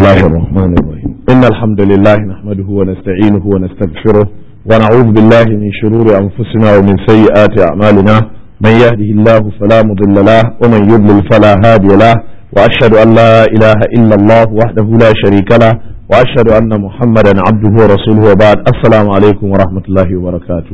الله الرحمن الرحيم إن الحمد لله نحمده ونستعينه ونستغفره ونعوذ بالله من شرور أنفسنا ومن سيئات أعمالنا من يهده الله فلا مضل له ومن يضلل فلا هادي له وأشهد أن لا إله إلا الله وحده لا شريك له وأشهد أن محمدا عبده ورسوله وبعد السلام عليكم ورحمة الله وبركاته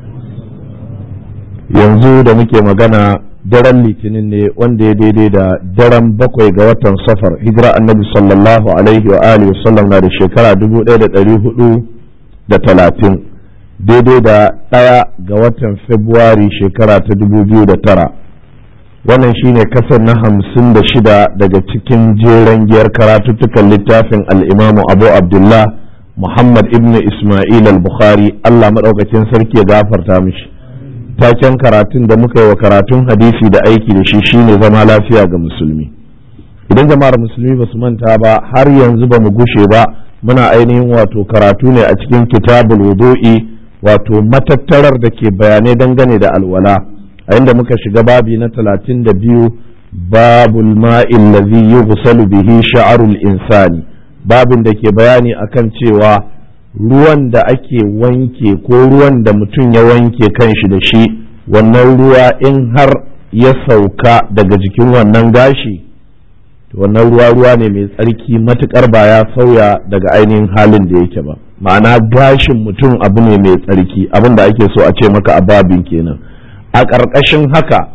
yanzu da muke magana daren litinin ne wanda ya daidai da daren bakwai ga watan safar hijira annabi sallallahu alaihi wa alihi wasallam na da shekara dubu ɗaya da ɗari hudu da talatin daidai da ɗaya ga watan februari shekara ta dubu biyu da tara wannan shine kasar na hamsin da shida daga cikin jeren giyar karatuttukan littafin al'imamu abu abdullah muhammad ibn ismail al-bukhari allah maɗaukacin sarki ya gafarta mishi taken karatun da muka yi wa karatun hadisi da aiki da shi shine zama lafiya ga musulmi idan jama'ar musulmi ba su manta ba har yanzu ba mu gushe ba muna ainihin wato karatu ne a cikin kitabul wudu'i wato matattarar da ke bayanai dangane da alwala a inda muka shiga babi na talatin da biyu babul ma'il ladhi yughsalu bihi sha'arul insani babin da ke bayani akan cewa ruwan da ake wanke ko ruwan da mutum ya wanke kanshi da shi wannan ruwa in har ya sauka daga jikin wannan gashi wannan ruwa ruwa ne mai tsarki matukar ba ya sauya daga ainihin halin da yake ba ma'ana gashin mutum abu ne mai tsarki abin da ake so a ce maka a babin kenan a ƙarƙashin haka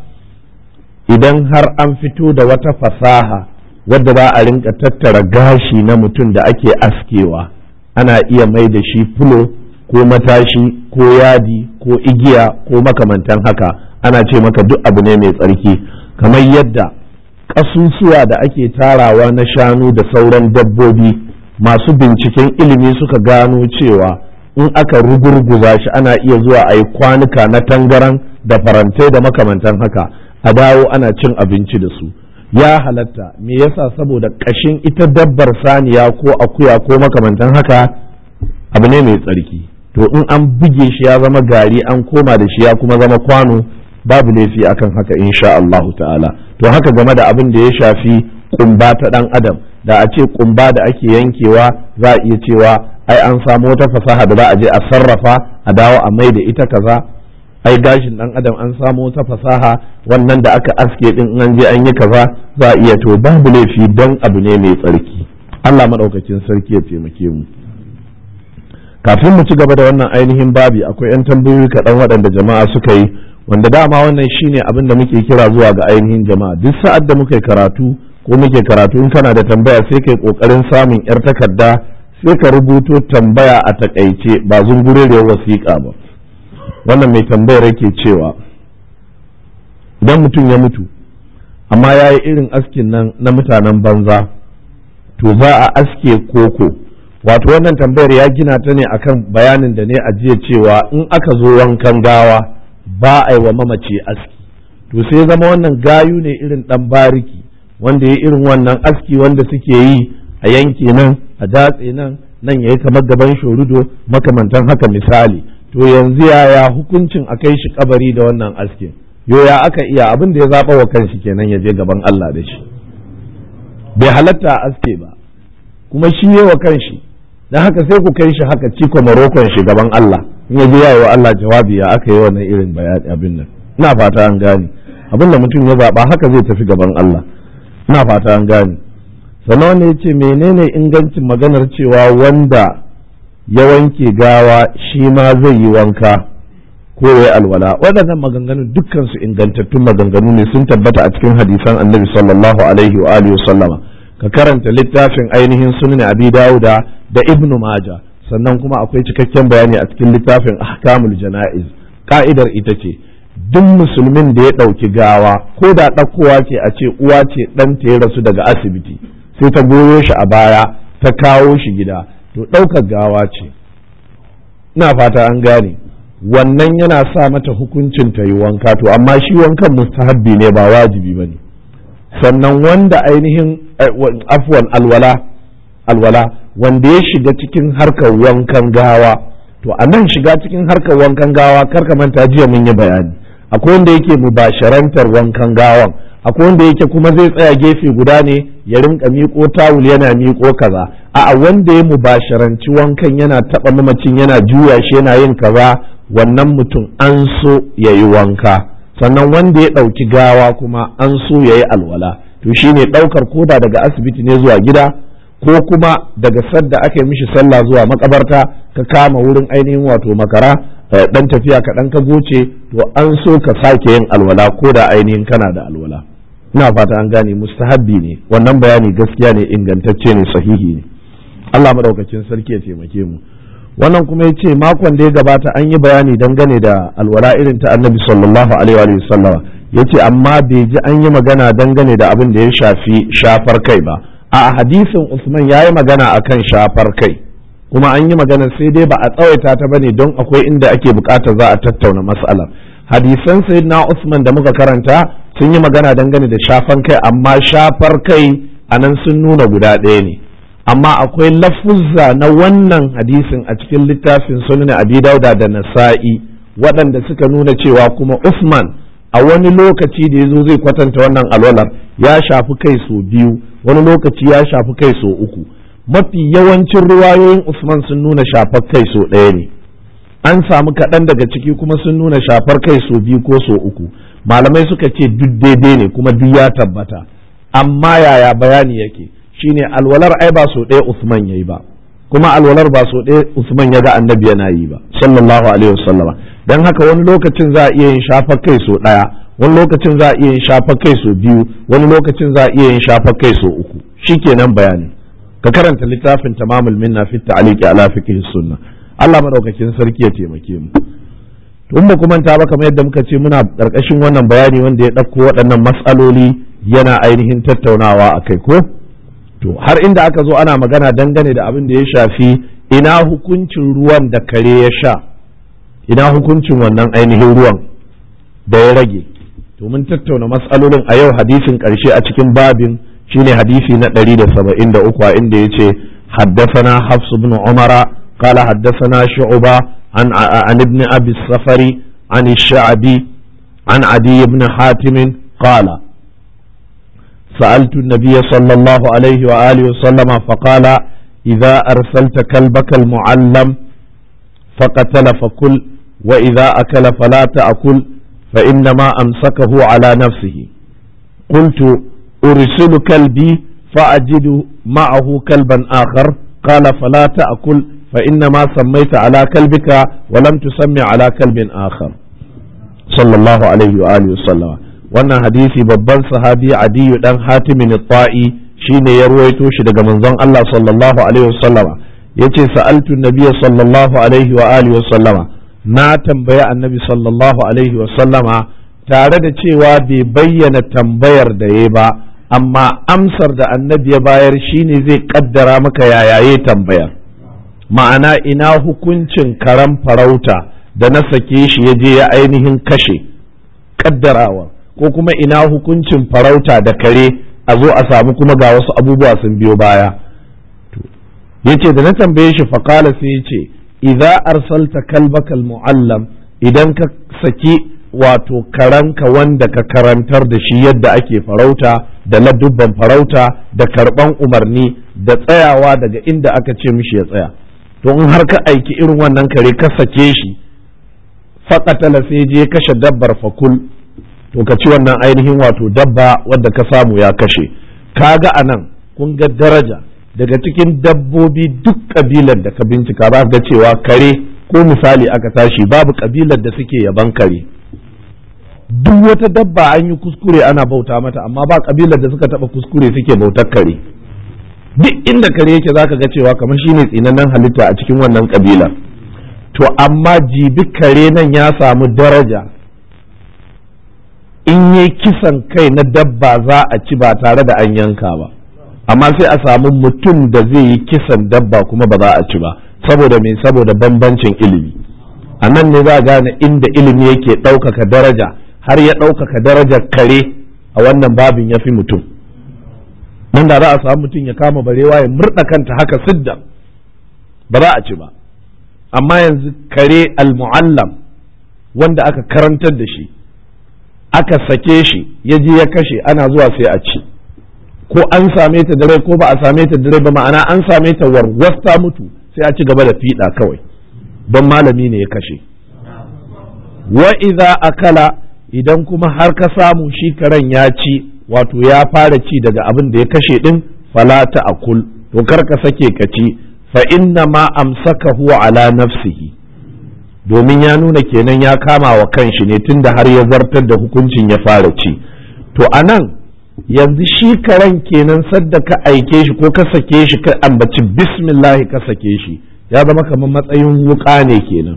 idan har an fito da wata fasaha wadda ba a rinka tattara gashi na mutum da ake askewa ana iya mai da shi fulo ko matashi ko yadi ko igiya ko makamantan haka ana ce maka duk abu ne mai tsarki kamar yadda ƙasusuwa da ake tarawa na shanu da sauran dabbobi masu binciken ilimi suka gano cewa in aka rugurguza shi ana iya zuwa a yi kwanuka na tangaran da farantai da makamantan haka a dawo ana cin abinci da su ya halatta me yasa saboda ƙashin ita dabbar saniya ko akuya ko makamantan haka abu ne mai tsarki to in an buge shi ya zama gari an koma da shi ya kuma zama kwano babu laifi akan haka insha Allahu ta'ala to haka game da abin da ya shafi kumba ta dan adam da a ce kumba da ake yankewa za a iya cewa ai an samu wata fasaha da za a je a sarrafa a dawo a mai da ita kaza ai gashin dan adam an samu wata fasaha wannan da aka aske din an je an yi kaza za a iya to babu laifi dan abu ne mai tsarki Allah madaukakin sarki ya taimake mu kafin mu ci gaba da wannan ainihin babi akwai yan tambayoyi kaɗan waɗanda jama'a suka yi wanda dama wannan shine abin da muke kira zuwa ga ainihin jama'a duk sa'ad da muke karatu ko muke karatu in kana da tambaya sai kai kokarin samun yar takarda sai ka rubuto tambaya a takaice ba zungurerewar wasiƙa ba wannan mai tambayar yake cewa idan mutum ya mutu amma ya yi irin askin nan na mutanen banza to za a aske koko wato wannan tambayar ya gina ta ne akan bayanin da ne a jiya cewa in aka zo wankan gawa ba a yi wa mamaci aski to sai zama wannan gayu ne irin dan bariki wanda ya irin wannan aski wanda suke yi a yanke nan a datse nan nan ya yi kamar gaban shorudo makamantan haka misali to yanzu yaya hukuncin a kai shi kabari da wannan askin yo ya aka iya abin da ya zaɓa wa kanshi kenan ya je gaban Allah da shi bai halatta a aske ba kuma shi yi wa kanshi don haka sai ku kai shi haka ciko marokon shi gaban Allah in ya je ya wa Allah jawabi ya aka yi wannan irin bayani abin nan ina fata an gane abin da mutum ya zaɓa haka zai tafi gaban Allah ina fata an gane sannan wanda ya ce menene ingancin maganar cewa wanda ya wanke gawa shi ma zai yi wanka ko ya alwala waɗannan maganganu dukkan su ingantattun maganganu ne sun tabbata a cikin hadisan annabi sallallahu alaihi wa alihi sallama ka karanta littafin ainihin sunan abi dauda da ibnu maja sannan kuma akwai cikakken bayani a cikin littafin ahkamul jana'iz ka'idar ita ce duk musulmin da ya ɗauki gawa ko da ɗaukowa ce a ce uwa ce ɗanta ya rasu daga asibiti sai ta goyo shi a baya ta kawo shi gida to ɗaukar gawa ce ina fata an gane wannan yana sa mata hukuncin ta yi wanka to amma shi wankan mustahabbi ne ba wajibi ba ne sannan wanda ainihin afwan alwala alwala wanda ya shiga cikin harkar wankan gawa to a nan shiga cikin harkar wankan gawa kar ka manta jiya mun yi bayani akwai wanda yake mubasharantar wankan gawan akwai wanda yake kuma zai tsaya gefe guda ne ya rinka miƙo tawul yana miƙo kaza a wanda ya mubasharanci wankan yana taɓa mamacin yana juya shi yana yin kaza wannan mutum an so ya yi wanka sannan wanda ya ɗauki gawa kuma an so ya yi alwala to shine ɗaukar koda daga asibiti ne zuwa gida ko kuma daga sadda aka yi mishi sallah zuwa makabarta ka kama wurin ainihin wato makara dan tafiya kaɗan ka goce to an so ka sake yin alwala ko da ainihin kana da alwala ina fata an gane mustahabbi ne wannan bayani gaskiya ne ingantacce ne sahihi ne Allah madaukakin sarki ya taimake mu wannan kuma ya ce makon da ya gabata an yi bayani dangane da alwala irin ta annabi sallallahu alaihi wa sallama ya ce amma bai ji an yi magana dangane da abin da ya shafi shafar kai ba a hadisin usman ya yi magana akan shafar kai kuma an yi magana sai dai ba a tsawaita ta bane don akwai inda ake bukatar za a tattauna mas'alar hadisan sayyidina usman da muka karanta sun yi magana dangane da shafan kai amma shafar kai a nan sun nuna guda ɗaya ne amma akwai lafuzza na wannan hadisin a cikin littafin sunan abi dauda da nasa'i waɗanda suka nuna cewa kuma usman a wani lokaci da ya zo zai kwatanta wannan alwalar ya shafi kai so biyu wani lokaci ya shafi kai so uku mafi yawancin ruwayoyin usman sun nuna shafar kai so ɗaya ne an samu kaɗan daga ciki kuma sun nuna shafar kai so biyu ko so uku malamai suka ce duk daidai ne kuma duk ya tabbata amma yaya bayani yake shine alwalar ai ba so ɗaya usman yayi ba kuma alwalar ba so ɗaya usman ya ga annabi yana yi ba sallallahu alaihi wasallama dan haka wani lokacin za a iya yin shafar kai so ɗaya wani lokacin za a iya yin shafar kai so biyu wani lokacin za a iya yin shafar kai so uku shikenan bayani ka karanta littafin tamamul minna fi ta'liqi ala fiqh sunna Allah madaukakin sarki ya taimake mu to in ba kuma ta ba kamar yadda muka ce muna karkashin wannan bayani wanda ya ɗauko waɗannan matsaloli yana ainihin tattaunawa akai ko to har inda aka zo ana magana dangane da abin da ya shafi ina hukuncin ruwan da kare ya sha ina hukuncin wannan ainihin ruwan da ya rage to mun tattauna matsalolin a yau hadisin ƙarshe a cikin babin shine hadisi na 173 a inda ya ce حدثنا حفص بن عمر قال حدثنا شعبة عن عن ابن أبي الصفر عن الشعبي عن عدي بن حاتم قال سألت النبي صلى الله عليه وآله وسلم فقال إذا أرسلت كلبك المعلم فقتل فكل وإذا أكل فلا تأكل فإنما أمسكه على نفسه قلت أرسل كلبي فأجد معه كلبا آخر قال فلا تأكل فإنما سميت على كلبك ولم تسمي على كلب آخر صلى الله عليه وآله وسلم wannan hadisi babban sahabi adiyu dan hatimin ta'i shine ya ruwaito shi daga manzon Allah sallallahu alaihi wasallama yace sa'altu nabiyya sallallahu alaihi wa alihi wasallama na tambaya annabi sallallahu alaihi wasallama tare da cewa bai bayyana tambayar da ya ba amma amsar da annabi ya bayar shine zai kaddara maka yayaye tambayar ma'ana ina hukuncin karan farauta da na sake shi ya je ya ainihin kashe kaddarawa ko kuma ina hukuncin farauta da kare a zo a samu kuma ga wasu abubuwa sun biyo baya ya ce da na tambaye shi faƙala sai ya ce idza arsalta kalbaka mu'allam idan ka saki wato karanka wanda ka karantar da shi yadda ake farauta da ladubban farauta da karban umarni da tsayawa daga inda aka ce mishi ya tsaya to in har ka aiki irin wannan kare ka sake shi faƙatala sai je kashe dabbar fakul to ka ci wannan ainihin wato dabba wadda ka samu ya kashe kaga a nan kun ga daraja daga cikin dabbobi duk kabilar da ka bincika ba ga cewa kare ko misali aka tashi babu kabilar da suke yaban kare duk wata dabba an yi kuskure ana bauta mata amma ba kabilar da suka taba kuskure suke bautar kare duk inda kare yake zaka ga cewa kamar shine tsinannen halitta a cikin wannan kabilar to amma jibi kare nan ya samu daraja in yi kisan kai na dabba za a ci ba tare da an yanka ba amma sai a samu mutum da zai yi kisan dabba kuma ba za a ci ba saboda me saboda bambancin ilimi a nan ne za a gane inda ilimi yake ɗaukaka daraja har ya ɗaukaka darajar kare a wannan babin ya fi mutum nan da za a samu mutum ya kama barewa ya murɗa kanta haka sidda ba za a ci ba amma yanzu kare al-mu'allam wanda aka karantar da shi aka sake shi ya je ya kashe ana zuwa sai a ci ko an same ta dare ko ba a same ta dare ba ma'ana an same ta warwas ta mutu sai a ci gaba da fiɗa kawai don malami ne ya kashe wa idza akala idan kuma har ka samu shi karen ya ci wato ya fara ci daga abin da ya kashe din fala ta akul to kar ka sake ka ci fa inna ma amsakahu ala nafsihi domin ya nuna kenan ya kama wa kanshi ne tunda har ya zartar da hukuncin ya fara ci to anan yanzu shi karen kenan sadda ka aike shi ko ka sake shi ka ambaci bismillahi ka sake shi ya zama kamar matsayin wuka ne kenan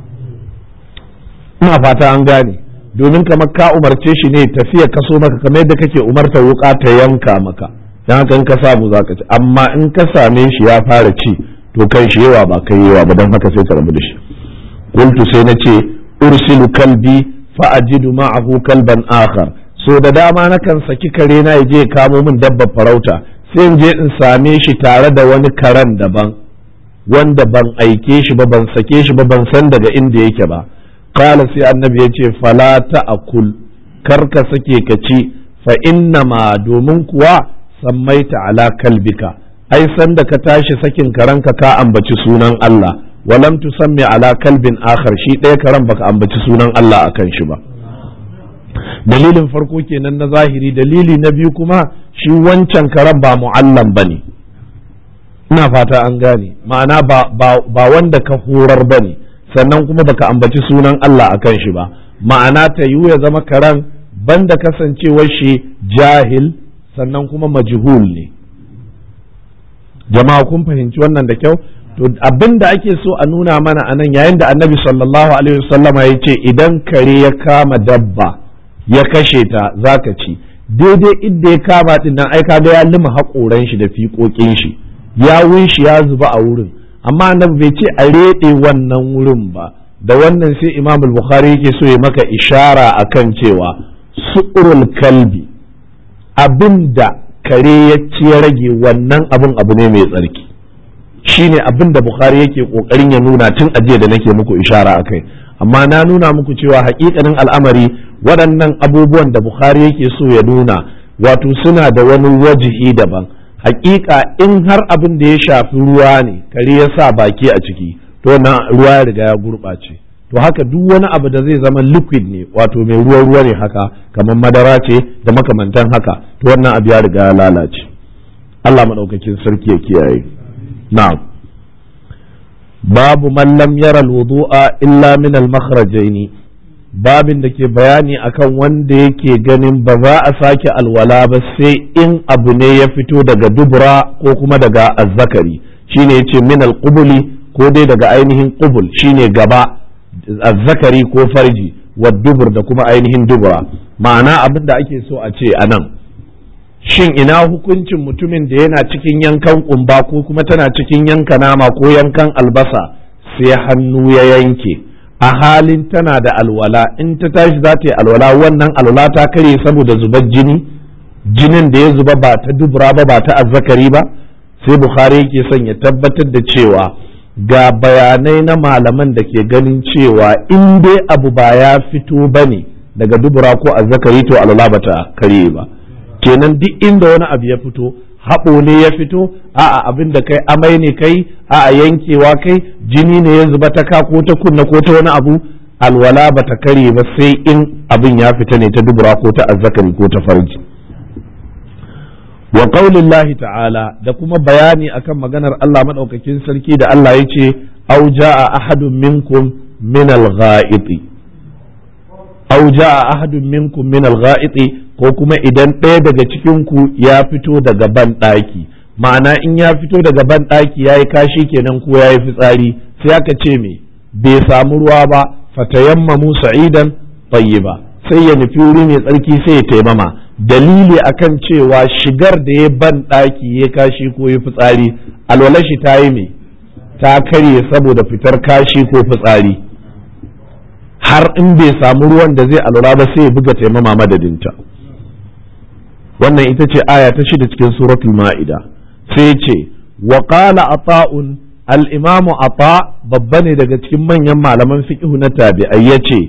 ina fata an gane domin kamar ka umarce shi ne tafiya kaso maka kamar yadda kake umarta wuka ta yanka maka dan haka in ka samu zaka ci amma in ka same shi ya fara ci to kai shi yawa ba kai yawa ba dan haka sai ka rabu da shi qultu sai na ce ursilu kalbi fa ajidu ma'ahu kalban akhar so da dama nakan saki kare na je kamo min dabbar farauta sai in je in same shi tare da wani karen daban wanda ban aike shi ba ban sake shi ba ban san daga inda yake ba qala sai annabi ya ce fala ta'kul kar ka sake ka ci fa inna ma domin kuwa sammaita ala kalbika ai san da ka tashi sakin karanka ka ambaci sunan Allah walam tusammi ala kalbin akhar shi ɗaya karan baka ambaci sunan Allah akan shi ba dalilin farko kenan na zahiri dalili na biyu kuma shi wancan karan ba mu'allam bane ina fata an gane ma'ana ba, ba, ba wanda ka horar bane sannan kuma baka ambaci sunan Allah akan shi ba ma'ana ta yiwu ya zama karan banda kasancewar shi jahil sannan kuma majhul ne jama'a kun fahimci wannan da kyau to abin da ake so a nuna mana a nan yayin da annabi sallallahu alaihi wasallama ya ce idan kare ya kama dabba ya kashe ta zaka ci daidai inda ya kama din nan ai kaga ya lima haƙoran shi da fiƙoƙin shi ya shi ya zuba a wurin amma annabi bai ce a reɗe wannan wurin ba da wannan sai imam bukhari yake so ya maka ishara akan cewa su'urul kalbi abinda kare ya ci ya rage wannan abin abu ne mai tsarki shine abin da bukhari yake kokarin ya nuna tun ajiya da nake muku ishara akai amma na nuna muku cewa hakikanin al'amari waɗannan abubuwan da bukhari yake so ya nuna wato suna da wani wajihi daban hakika in har abin da ya shafi ruwa ne kare ya sa baki a ciki to wannan ruwa ya riga ya gurɓace to haka duk wani abu da zai zama liquid ne wato mai ruwa ruwa ne haka kamar madara ce da makamantan haka to wannan abu ya riga ya lalace Allah maɗaukakin sarki ya kiyaye na'am babu man lam yara alwudu'a illa min al-makhrajaini babin da ke bayani akan wanda yake ganin ba za a sake alwala ba sai in abu ne ya fito daga dubura ko kuma daga azzakari shine yace min al-qubuli ko dai daga ainihin qubul shine gaba azzakari ko farji wa dubur da kuma ainihin dubura ma'ana abin da ake so a ce anan shin ina hukuncin mutumin da yana cikin yankan kumba ko kuma tana cikin yanka nama ko yankan albasa sai hannu ya yanke a halin tana da alwala in ta tashi za ta yi alwala wannan alwala ta kare saboda zubar jini jinin da ya zuba ba ta dubura ba ba ta azzakari ba sai bukhari yake son ya tabbatar da cewa ga bayanai na malaman da ke ganin cewa in dai abu ba ya fito ba ne daga dubura ko azzakari to alwala ba ta kare ba kenan duk inda wani abu ya fito haɓo ne ya fito a'a abin da kai amai ne kai a'a yankewa kai jini ne ya zuba ta ka ko ta kunna ko ta wani abu alwala ba ta kare ba sai in abin ya fita ne ta dubura ko ta azzakari ko ta farji wa qaulillahi ta'ala da kuma bayani akan maganar Allah madaukakin sarki da Allah ya ce au ja'a ahadun minkum min al-gha'iti au ja'a ahadun minkum min al-gha'iti ko kuma idan ɗaya daga cikinku ya fito daga ban ɗaki ma'ana in ya fito daga ban ɗaki ya yi kashi kenan ko ya yi fitsari sai aka ce me bai samu ruwa ba fatayammamu sa'idan ba sai ya nufi wuri mai tsarki sai ya taimama dalili akan cewa shigar da ya ban ɗaki ya kashi ko ya fitsari alwala shi ta yi me ta karye saboda fitar kashi ko fitsari har in bai samu ruwan da zai alwala ba sai ya buga taimama madadinta wannan ita ce aya ta shida cikin suratul ma'ida sai ce wa qala ata'un al-imamu ata babba ne daga cikin manyan malaman fiqh na tabi'ai yace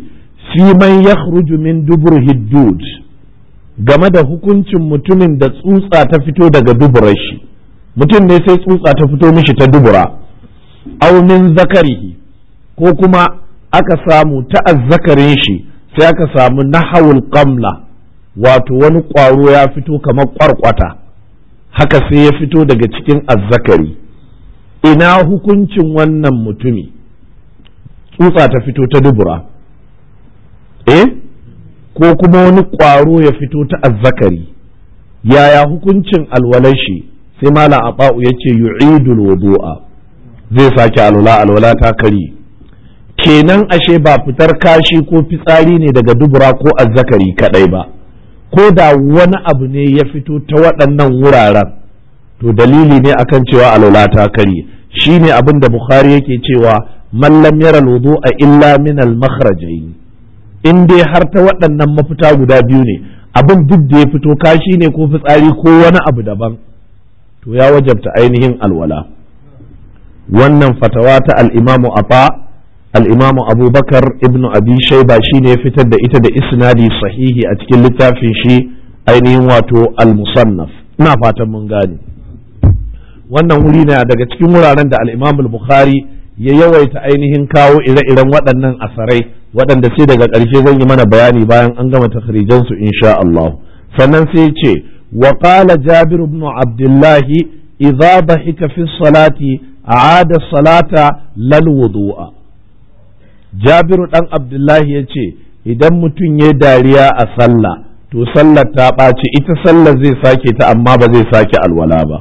fi man yakhruju min dubur hiddud game da hukuncin mutumin da tsutsa ta fito daga duburar shi mutum ne sai tsutsa ta fito mishi ta dubura aw min zakarihi ko kuma aka samu ta azzakarin shi sai aka samu nahawul qamla wato wani ƙwaro ya fito kamar ƙwarƙwata haka sai ya fito daga cikin azzakari ina hukuncin wannan mutumi tsutsa ta fito ta dubura eh ko kuma wani ƙwaro ya fito ta azzakari yaya hukuncin alwalar shi sai malam aba'u ya ce yu'idul wudu'a zai sake alwala alwala ta kari kenan ashe ba fitar kashi ko fitsari ne daga dubura ko azzakari kadai ba ko da wani abu ne ya fito ta waɗannan wuraren to dalili ne akan cewa alwala ta kari shine abin da bukhari yake cewa man lam yara a illa min al makhrajain in dai har ta waɗannan mafita guda biyu ne abin duk da ya fito kashi ne ko fitsari ko wani abu daban to ya wajabta ainihin alwala wannan fatawa ta al-imamu afa al-imamu abubakar ibn abi shaiba shine ya fitar da ita da isnadi sahihi a cikin littafin shi ainihin wato al-musannaf ina fatan mun gane wannan wuri na daga cikin wuraren da al-imamu al-bukhari ya yawaita ainihin kawo ire-iren waɗannan asarai waɗanda sai daga ƙarshe zan yi mana bayani bayan an gama takhrijan su insha Allah sannan sai ce wa qala jabir ibn abdullahi idza bahika fi salati a'ada salata lal wudu'a jabiru dan abdullahi ya ce idan mutum ya dariya a sallah to sallar ta ɓaci ita sallar zai sake ta amma ba zai sake alwala ba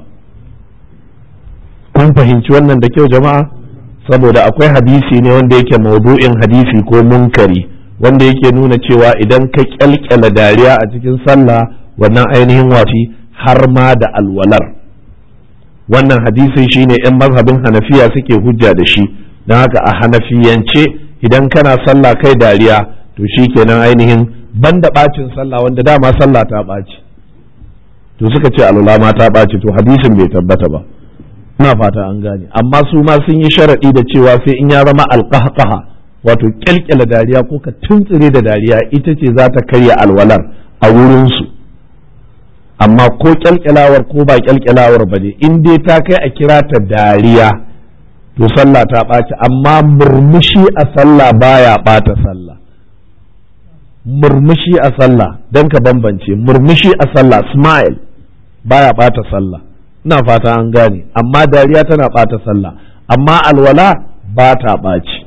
kun fahimci wannan da kyau jama'a saboda akwai hadisi ne wanda yake maudu'in hadisi ko munkari wanda yake nuna cewa idan ka kyalkyala dariya a cikin sallah wannan ainihin wasi har ma da alwalar wannan hadisin shine yan mazhabin hanafiya suke hujja da shi don haka a hanafiyance idan kana sallah kai dariya to shi kenan ainihin banda bacin sallah wanda dama sallah ta ɓaci to suka ce alwala ma ta ɓaci to hadisin bai tabbata ba ina fata an gane amma su ma sun yi sharaɗi da cewa sai in ya zama alƙahƙaha wato kyalkyala dariya ko ka tuntsire da dariya ita ce za ta karya alwalar a wurinsu amma ko kyalkyalawar ko ba kyalkyalawar ba ne in dai ta kai a kira ta dariya to sallah ta ɓaci amma murmushi a sallah baya ɓata sallah murmushi a sallah don ka bambance murmushi a sallah smile baya ɓata sallah ina fata an gane amma dariya tana ɓata sallah amma alwala ba ta ɓaci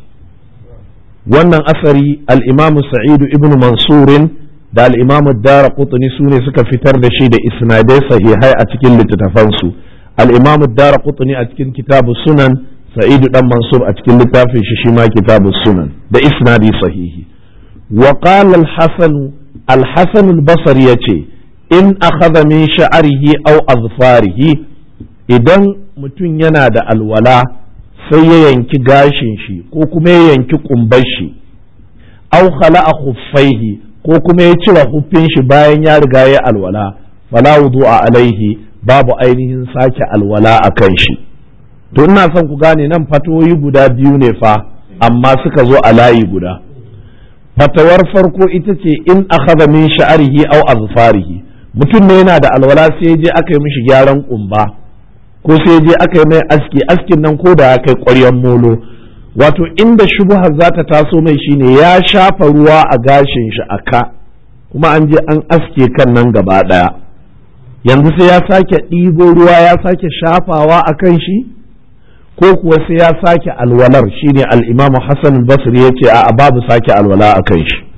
wannan asari al'imamu sa'idu ibn mansurin da al'imamu dara kutuni su ne suka fitar da shi da isnadai sahihai a cikin littattafansu al'imamu dara kutuni a cikin kitabu sunan sa'idu dan mansur a cikin littafin shi shi ma kitabu sunan da isnadi sahihi wa qala al-hasan al-hasan al-basri yace in akhadha min sha'rihi aw azfarihi idan mutum yana da alwala sai ya yanki gashin shi ko kuma ya yanki kumbar shi aw khala'a khuffaihi ko kuma ya cire huffin shi bayan ya riga ya alwala fala wudu'a alaihi babu ainihin sake alwala akan shi to ina son ku gane nan fatoyi guda biyu ne fa amma suka zo a layi guda fatawar farko ita ce in akhadha min sha'rihi aw azfarihi mutum ne yana da alwala sai je aka yi mishi gyaran kumba ko sai je aka yi mai aski askin nan ko da ya kai ƙwaryan molo wato inda shubuhar za ta taso mai shine ya shafa ruwa a gashin shi a ka kuma an je an aske kan nan gaba ɗaya yanzu sai ya sake ɗibo ruwa ya sake shafawa a kan shi ko kuwa sai ya sake alwalar shine al-Imam Hassan al-Basri yace a babu sake alwala a kan shi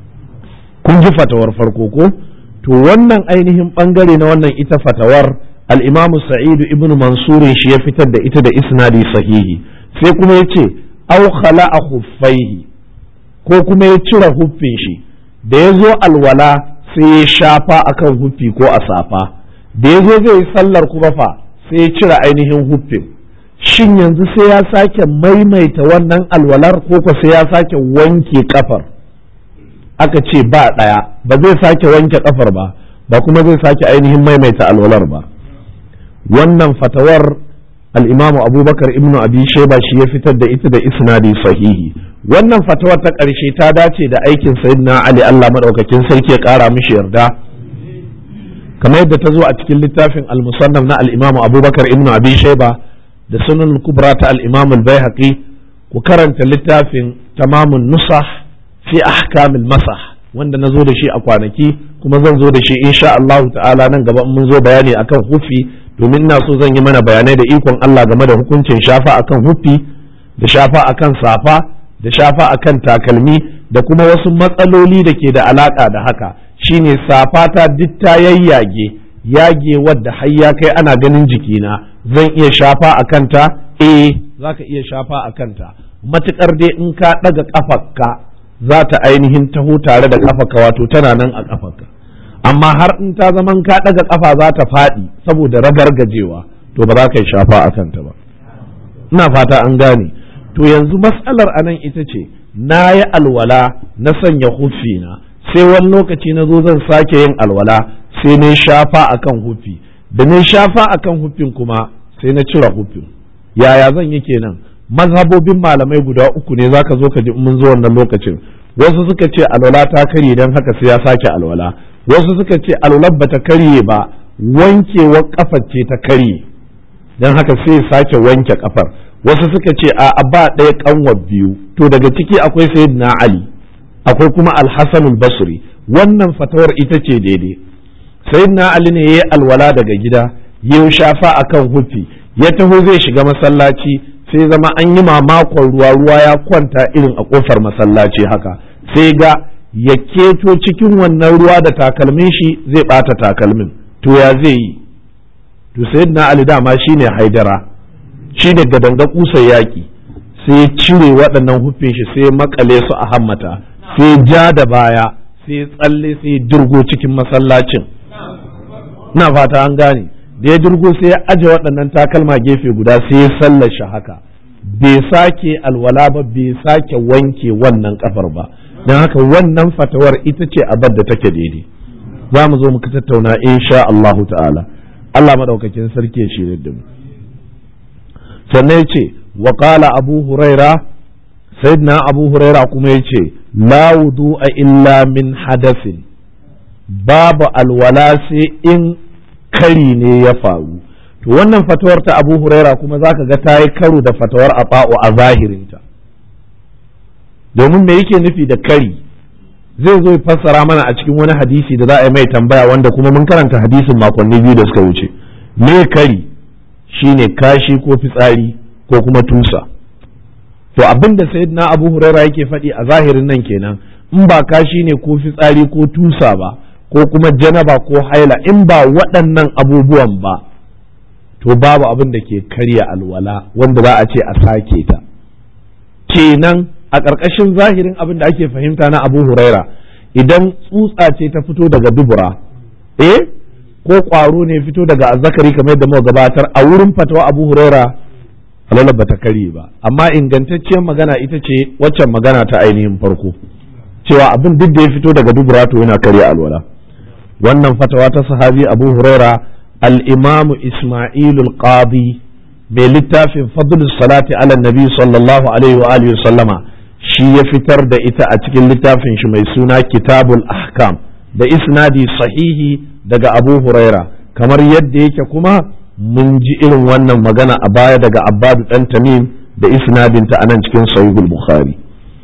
kun ji fatawar farko ko to wannan ainihin bangare na wannan ita fatawar al-Imam Sa'id ibn Mansur shi ya fitar da ita da isnadi sahihi sai kuma yace aw khala'a khuffaihi ko kuma ya cire huffin shi da ya zo alwala sai ya shafa akan huffi ko a safa da ya zo zai yi sallar kuma fa sai ya cire ainihin huffin shin yanzu sai ya sake maimaita wannan alwalar ko ko sai ya sake wanke kafar aka ce ba ɗaya ba zai sake wanke kafar ba ba kuma zai sake ainihin maimaita alwalar ba wannan fatawar al'imamu abubakar ibn abi shaiba shi ya fitar da ita da isnadi sahihi wannan fatawar ta ƙarshe ta dace da aikin sayyidina ali Allah madaukakin sarki ya ƙara mishi yarda kamar yadda ta zo a cikin littafin al-musannaf na al-imamu abubakar ibnu abi shayba da sunan kubra ta al-imam al-baihaqi ku karanta littafin tamamun nusah fi ahkamil masah wanda na zo da shi a kwanaki kuma zan zo da shi insha Allah ta'ala nan gaba mun zo bayani akan hufi domin ina so zan yi mana bayanai da ikon Allah game da hukuncin shafa akan hufi da shafa akan safa da shafa akan takalmi da kuma wasu matsaloli da ke da alaka da haka shine safa ta duk ta yayyage yage wadda har ya kai ana ganin jikina zan iya shafa a kanta eh za ka iya shafa a kanta matukar dai in ka ɗaga ƙafarka za ta ainihin taho tare da ƙafarka wato tana nan a ƙafarka amma har in ta zaman ka ɗaga ƙafa za ta faɗi saboda ragargajewa to ba za ka yi shafa a kanta ba ina fata an gane to yanzu matsalar anan ita ce na yi alwala na sanya na sai wani lokaci na zo zan sake yin alwala sai na shafa akan hufi da na shafa akan hufin kuma sai na cire hufin yaya zan yi kenan mazhabobin malamai guda uku ne zaka zo ka ji mun zo wannan lokacin wasu suka ce alwala ta karye don haka sai ya sake alwala wasu suka ce alwala bata karye ba wankewar kafar ce ta karye don haka sai ya sake wanke kafar wasu suka ce a ba ɗaya kanwar biyu to daga ciki akwai sayyidina ali akwai kuma alhassan basri wannan fatawar ita ce daidai sayyidina ali ne yayi alwala daga gida ya shafa akan hufi ya taho zai shiga masallaci sai zama an yi mamakon ruwa ruwa ya kwanta irin a kofar masallaci haka sai ga ya keto cikin wannan ruwa da takalmin shi zai bata takalmin to ya zai yi to sayyidina ali dama shine haidara shine gadanga kusa yaki sai cire waɗannan hufin shi sai makale su a hammata sai ja da baya sai tsalle sai dirgo cikin masallacin na fata an gane da ya dirgo sai ya aje waɗannan takalma gefe guda sai ya sallashe haka bai sake alwala ba bai sake wanke wannan kafar ba don haka wannan fatawar ita ce abar da take daidai za mu zo muka tattauna insha Allahu ta'ala Allah madaukakin sarki ya shirye da mu sannan ya ce wa qala abu huraira sayyidina abu huraira kuma ya ce la wudu'a illa min hadasin babu alwala sai in kari ne ya faru to wannan fatawar ta abu huraira kuma zaka ga ta yi karo da fatawar aba'u a zahirinta domin me yake nufi da kari zai zo fassara mana a cikin wani hadisi da za a yi mai tambaya wanda kuma mun karanta hadisin makonni biyu da suka wuce me kari shine kashi ko fitsari ko kuma tusa to abin da sayyidina abu huraira yake faɗi a zahirin nan kenan in ba kashi ne ko fitsari ko tusa ba ko kuma janaba ko haila in ba waɗannan abubuwan ba to babu abin da ke karya alwala wanda za a ce a sake ta kenan a ƙarƙashin zahirin abin da ake fahimta na abu huraira idan tsutsa ce ta fito daga dubura eh ko ƙwaro ne fito daga azzakari kamar yadda muka gabatar a wurin fatawa abu huraira alwala ba ta karye ba amma ingantacciyar magana ita ce waccan magana ta ainihin farko cewa abin duk da ya fito daga dubura to yana karya alwala wannan fatawa ta sahabi abu huraira al-imamu ismailu al-qadi mai littafin fadlus salati ala nabi sallallahu alaihi wa alihi sallama shi ya fitar da ita a cikin littafin shi mai suna kitabul ahkam da isnadi sahihi daga abu huraira kamar yadda yake kuma mun ji irin wannan magana a baya daga abbadu dan tamim da isnadinta a nan cikin sahihul bukhari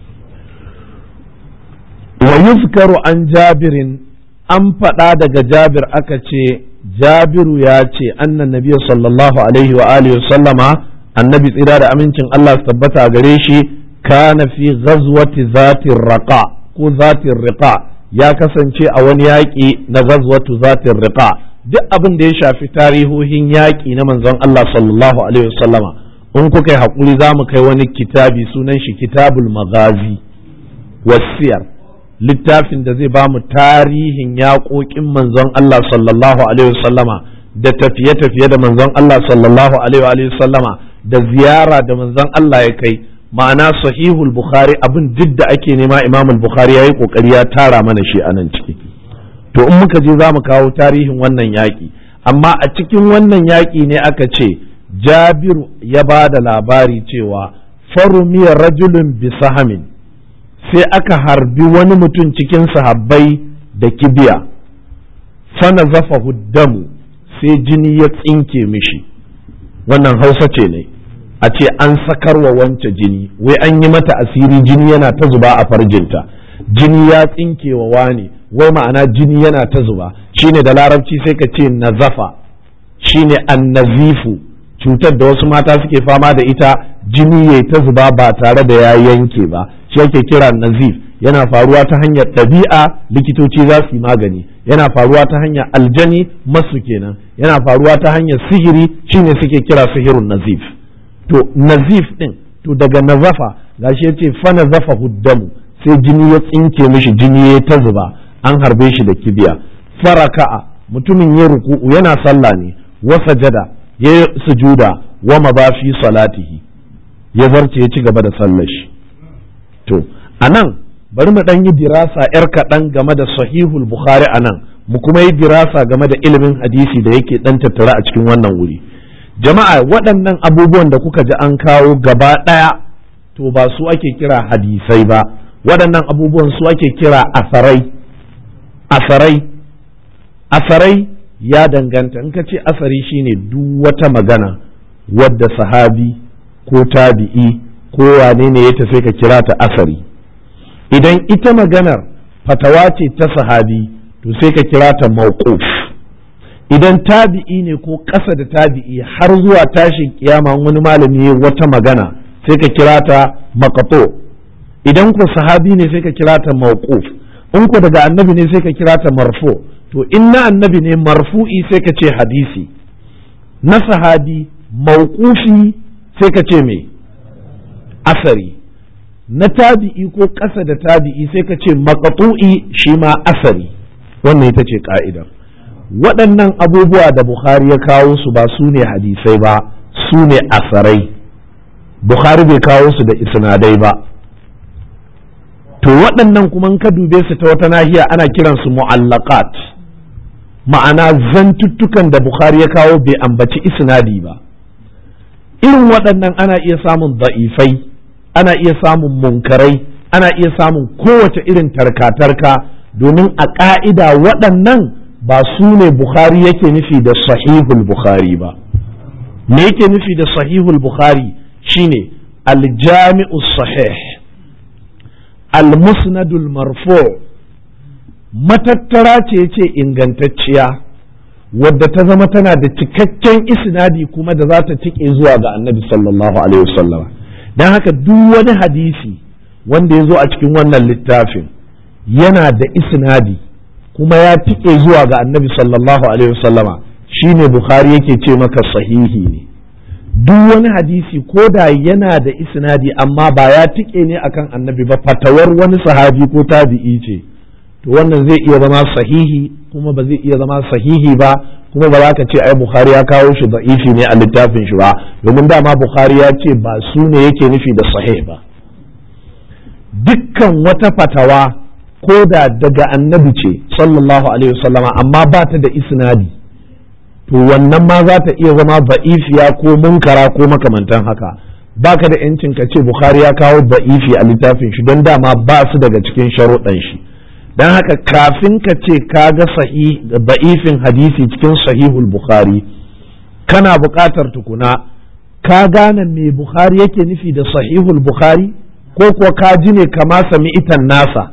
wa yuzkaru an jabirin an faɗa daga jabir aka ce jabiru ya ce annan nabiya sallallahu alaihi wa alihi sallama annabi tsira da amincin Allah su tabbata gare shi kana fi ghazwati zatin raqa ko zatin riqa ya kasance a wani yaƙi na ghazwatu zatin riqa duk abin da ya shafi tarihohin yaƙi na manzon Allah sallallahu alaihi wasallama in kuka yi haƙuri za mu kai wani kitabi sunan shi kitabul magazi wasiyar littafin da zai ba mu tarihin yaƙoƙin manzon Allah sallallahu alaihi wasallama da tafiye-tafiye da manzon Allah sallallahu alaihi wasallama da ziyara da manzon Allah ya kai ma'ana sahihul bukhari abin duk da ake nema imam bukhari ya yi ƙoƙari ya tara mana shi a nan ciki to in muka je za mu kawo tarihin wannan yaƙi amma a cikin wannan yaƙi ne aka ce jabiru ya ba da labari cewa farumiya rajulun bisahamin sai aka harbi wani mutum cikin sahabbai da kibiya fana zafa huddamu sai jini ya tsinke mishi wannan hausa ce ne a ce an sakarwa wance jini wai an yi mata asiri jini yana ta zuba a farjinta jini ya tsinke wa wani wai ma'ana jini yana ta zuba shine da larabci sai ka ce nazafa shine annazifu cutar da wasu mata suke fama da ita jini ya ta zuba ba tare da ya yanke ba shi ake kira nazif yana faruwa ta hanyar ɗabi'a likitoci za su yi magani yana faruwa ta hanyar aljani masu kenan yana faruwa ta hanyar sihiri shine suke kira sihirun nazif to nazif din to daga nazafa gashi yace fa nazafa huddamu sai jini ya tsinke mishi jini ya ta zuba an harbe shi da kibiya faraka'a mutumin ya ruku'u yana sallah ne wa sajada ya sujuda wa mabafi salatihi ya zarce ya ci gaba da sallar shi to anan bari mu dan yi dirasa yar kaɗan game da sahihul bukhari anan mu kuma yi dirasa game da ilimin hadisi da yake dan tattara a cikin wannan wuri jama'a waɗannan abubuwan da kuka ji an kawo gaba ɗaya to ba su ake kira hadisai ba waɗannan abubuwan su ake kira asarai asarai asarai ya danganta in ka ce asari shine duk wata magana wadda sahabi ko tabi'i ko wane ne ya tafi ka kira ta asari idan ita maganar fatawa ce ta sahabi to sai ka kira ta mawquf idan tabi'i ne ko ƙasa da tabi'i har zuwa tashin kiyama wani malami wata magana sai ka kira ta maqtu idan ko sahabi ne sai ka kira ta mawquf in ko daga annabi ne sai ka kira ta marfu to in na annabi ne marfu'i sai ka ce hadisi na sahabi mawqufi sai ka ce me asari na tabi'i ko ƙasa da tabi'i sai ka ce maqtu'i shi ma asari wannan ita ce ka'idar waɗannan abubuwa da Bukhari ya kawo su ba su ne hadisai ba su ne asarai Bukhari bai kawo su da isnadai ba to waɗannan kuma ka dube su ta wata nahiya ana kiransu mu'allaqat ma'ana zantuttukan da Bukhari ya kawo bai ambaci isnadi ba irin waɗannan ana iya samun da'ifai ana iya samun munkarai ana iya samun kowace irin tarka-tarka domin a ƙa'ida waɗannan ba su ne Bukhari yake nufi da sahihul Bukhari ba me yake nufi da sahihul Bukhari shine aljami'u sahih almusnadul marfu matattara ce ce ingantacciya wadda ta zama tana da cikakken isnadi kuma da za ta tike zuwa ga annabi sallallahu alaihi wasallam don haka duk wani hadisi wanda ya zo a cikin wannan littafin yana da isnadi kuma ya tike zuwa ga annabi sallallahu alaihi wasallama shine bukhari yake ce maka sahihi ne duk wani hadisi ko da yana da isnadi amma ba ya tike ne akan annabi ba fatawar wani sahabi ko tabi'i ce to wannan zai iya zama sahihi kuma ba zai iya zama sahihi ba kuma ba za ka ce ai bukhari ya kawo shi da'ifi ne a littafin shi ba domin dama bukhari ya ce ba su ne yake nufi da sahih ba dukkan wata fatawa ko da daga annabi ce sallallahu alaihi wasallama amma ba ta da isnadi to wannan ma za ta iya zama ba'ifiya ko munkara ko makamantan haka baka da yancin ka ce bukhari ya kawo ba'ifi a littafin shi don dama ba su daga cikin sharuɗan shi don haka kafin ka ce ka ga ba'ifin hadisi cikin sahihul bukhari kana buƙatar tukuna ka gane me bukhari yake nufi da sahihul bukhari ko kuwa ka ji ne kama sami itan nasa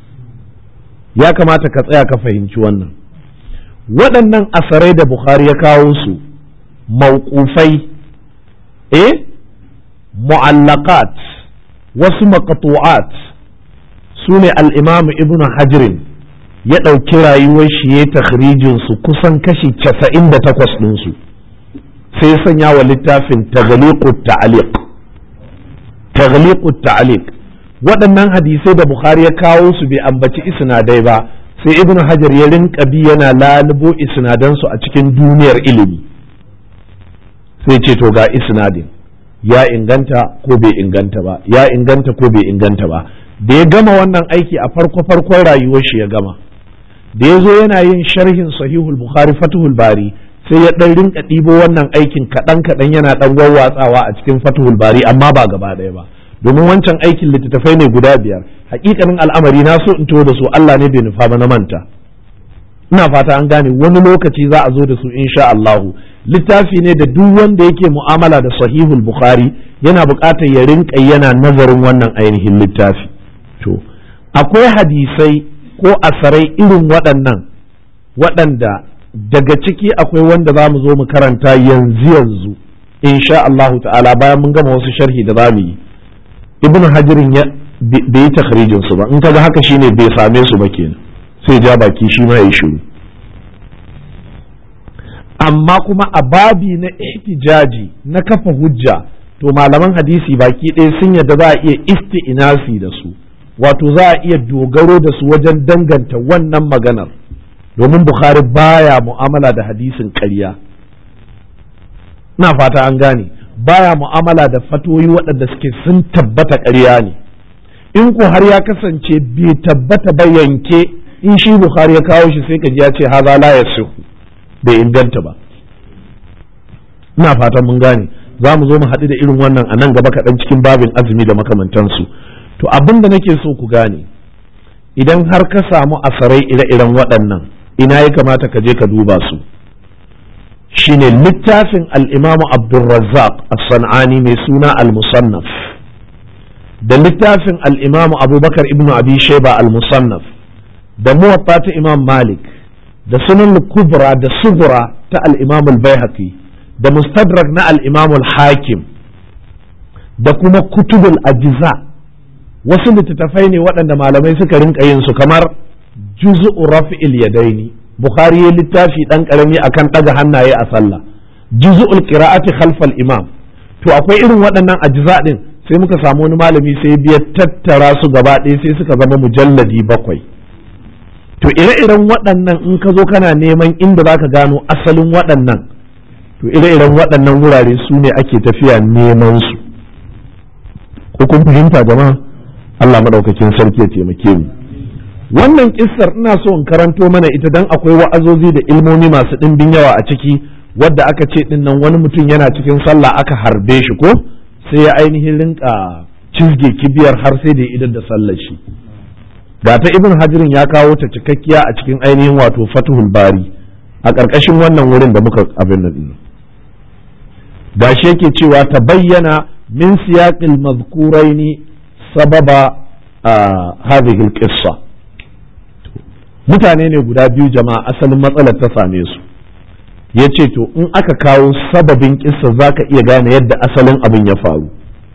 ya kamata ka tsaya ka fahimci wannan waɗannan asarai da Bukhari ya kawo su mauƙufai eh mu'allaqat wasu maqtu'at su ne al'imamu ibn hajirin ya ɗauki rayuwar shi ya takhrijin su kusan kashi casa'in da takwas ɗinsu sai sanya wa littafin taghliqut ta'liq taghliqut ta'liq waɗannan hadisai da Bukhari ya kawo su bai ambaci isnadai ba sai Ibn Hajar ya rinka bi yana lalubo isnadansu a cikin duniyar ilimi sai ce to ga isnadin ya inganta ko bai inganta ba ya inganta ko bai inganta ba da ya gama wannan aiki a farko farkon rayuwar shi ya gama da ya zo yana yin sharhin sahihul bukhari fatuhul bari sai ya ɗan rinka ɗibo wannan aikin kaɗan kaɗan yana ɗan wawwatsawa a cikin fatuhul bari amma ba gaba ɗaya ba domin wancan aikin littattafai ne guda biyar hakikanin al'amari na so in to da su Allah ne bai nufa ba na manta ina fata an gane wani lokaci za a zo da su insha Allahu littafi ne da duk wanda yake mu'amala da sahihul bukhari yana buƙatar ya rinka yana nazarin wannan ainihin littafi to akwai hadisai ko asarai irin waɗannan waɗanda daga ciki akwai wanda za mu zo mu karanta yanzu yanzu insha Allahu ta'ala bayan mun gama wasu sharhi da za mu yi ibn hajirin ya bai yi takhrijin su ba in kaga haka shine bai same su ba kenan sai ja baki shi ma ya shiru amma kuma a babi na ihtijaji na kafa hujja to malaman hadisi baki ɗaya sun yadda za a iya isti'inasi da su wato za a iya dogaro da su wajen danganta wannan maganar domin bukhari baya mu'amala da hadisin ƙarya na fata an gane baya mu'amala da fatoyi waɗanda suke sun tabbata ƙarya ne in ko har ya kasance bai tabbata ba yanke in shi bukhari ya kawo shi sai ka ji ya ce haza la yasihu bai inganta ba ina fatan mun gane za mu zo mu haɗu da irin wannan a nan gaba kaɗan cikin babin azumi da makamantansu to abin da nake so ku gane idan har ka samu asarai ire-iren waɗannan ina ya kamata ka je ka duba su shine littafin al'imamu abdulrazzaq as-san'ani mai suna al-musannaf da littafin al'imamu abubakar ibnu abi sheba al-musannaf da muwatta ta imam malik da sunan kubra da sugura ta al-imam al-baihaqi da mustadrak na al-imam al-hakim da kuma kutubul ajza wasu littattafai ne waɗanda malamai suka rinka yin su kamar juz'u raf'il yadaini bukhari ya littafi dan karami akan ɗaga hannaye a sallah juz'ul qira'ati khalfal imam to akwai irin waɗannan ajza din sai muka samu wani malami sai biya tattara su gaba ɗaya sai suka zama mujalladi bakwai to ire-iren waɗannan in ka zo kana neman inda za ka gano asalin waɗannan to ire-iren waɗannan wurare su ne ake tafiya neman su ko kun fahimta jama'a Allah maɗaukakin sarki ya taimake mu wannan kissar ina so in karanto mana ita dan akwai wa'azozi da ilmomi masu ɗimbin yawa a ciki wadda aka ce ɗin nan wani mutum yana cikin sallah aka harbe shi ko sai ya ainihin rinka cizge kibiyar har sai da ya idar da sallar shi ga ta ibn hajirin ya kawo ta cikakkiya a cikin ainihin wato fatuhul bari a ƙarƙashin wannan wurin da muka abin nan gashi yake cewa ta bayyana min siyaqil mazkuraini sababa hadhihi alqissa mutane ne guda biyu jama'a asalin matsalar ta same su yace to in aka kawo sababin kissa zaka iya gane yadda asalin abin ya faru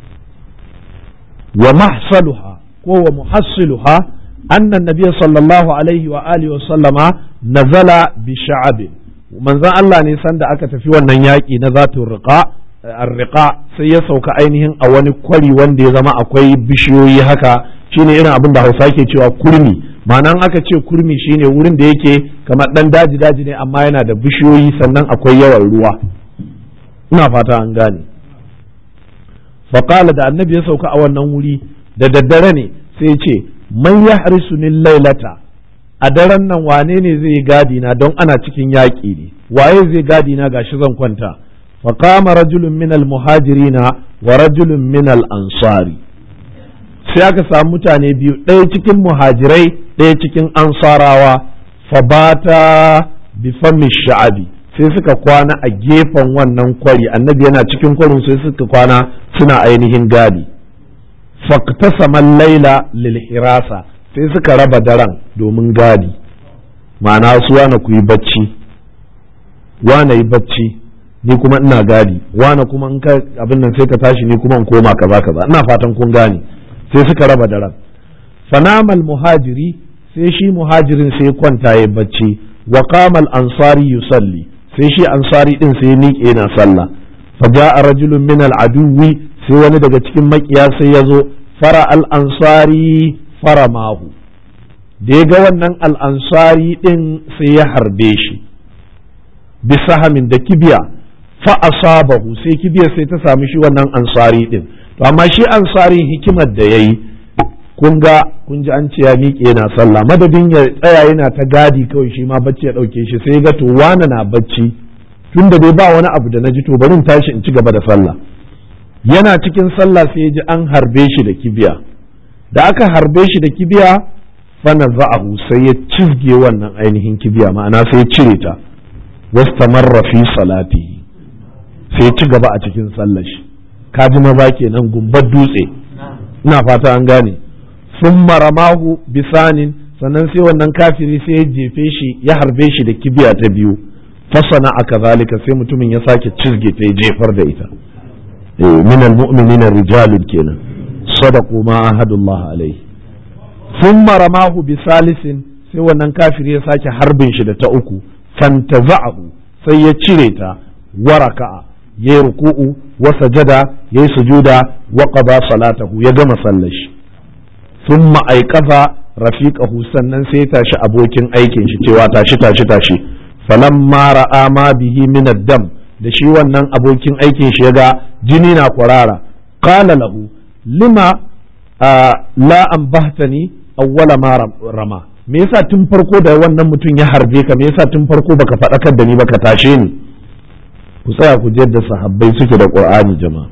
wa mahsaluha ko wa muhassiluha أن النبي صلى الله عليه وآله وسلم نزل بشعب من ذا الله نيسان دا أكا تفي wannan yaƙi na zatun riƙa arriƙa sai ya sauka ainihin a wani kwari wanda ya zama akwai bishiyoyi haka shine irin abin da Hausa ke cewa kurmi ma'anan aka ce kurmi shine wurin da yake kamar dan daji daji ne amma yana da bishiyoyi sannan akwai yawan ruwa ina fata an gane faqala da annabi ya sauka a wannan wuri da daddare ne sai ya ce man ya min lailata a daren nan wane ne zai gadi na don ana cikin yaƙi ne waye zai gadi na gashi zan kwanta fa qama rajulun min al muhajirina wa rajulun min al ansari sai aka samu mutane biyu ɗaya cikin muhajirai ɗaya cikin ansarawa fa bata bi fami sha'abi sai suka kwana a gefen wannan kwari annabi yana cikin kwarin sai suka kwana suna ainihin gadi faktasaman laila lil hirasa sai suka raba daren domin gadi ma'ana su wane ku yi bacci wane yi bacci ni kuma ina gadi wane kuma in ka abin nan sai ka tashi ni kuma in koma kaza kaza ina fatan kun gane sai suka raba daren fanamal muhajiri sai shi muhajirin sai kwanta ya bacci wa qamal ansari yusalli sai shi ansari din sai miƙe yana sallah fa ja'a rajulun min al aduwi sai wani daga cikin makiya sai ya zo fara al'ansari fara mahu da ya ga wannan al'ansari ɗin sai ya harbe shi bisa hamin da kibiya fa asabahu sai kibiyar sai ta sami shi wannan ansari ɗin to amma shi ansari hikimar da ya yi kun ga kun ji an ce ya miƙe yana sallah madadin ya tsaya yana ta gadi kawai shi ma bacci ya ɗauke shi sai ga to wane na bacci tun da dai ba wani abu da na ji to bari in tashi in ci gaba da sallah yana cikin sallah sai ya ji an harbe shi da kibiya da aka harbe shi da kibiya fana za'ahu sai ya cizge wannan ainihin kibiya ma'ana sai ya cire ta wastamarra fi salatihi sai ya ci gaba a cikin sallar shi kaji maza kenan gumbar dutse ina fata an gane sun maramahu bisanin sannan sai wannan kafiri sai ya jefe shi ya harbe shi da kibiya ta biyu fasana a kazalika sai mutumin ya sake cizge ta ya jefar da ita min almu'minina rijalun kenan sadaqu ma ahadullah alaihi thumma ramahu bisalisin sai wannan kafiri ya sake harbin shi da ta uku fantaza'ahu sai ya cire ta waraka'a yayi ruku'u wa sajada yayi sujuda wa qada salatahu ya gama sallar shi thumma aiqafa rafiqahu sannan sai ya tashi abokin aikin shi cewa tashi tashi tashi falamma ra'a ma bihi min ad-dam da shi wannan abokin aikin shi ya ga jini na kwarara qala lahu lima la ambahtani awwala ma rama me yasa tun farko da wannan mutum ya harbe ka me yasa tun farko baka faɗakar da ni baka tashe ni ku tsaya ku da sahabbai suke da qur'ani jama'a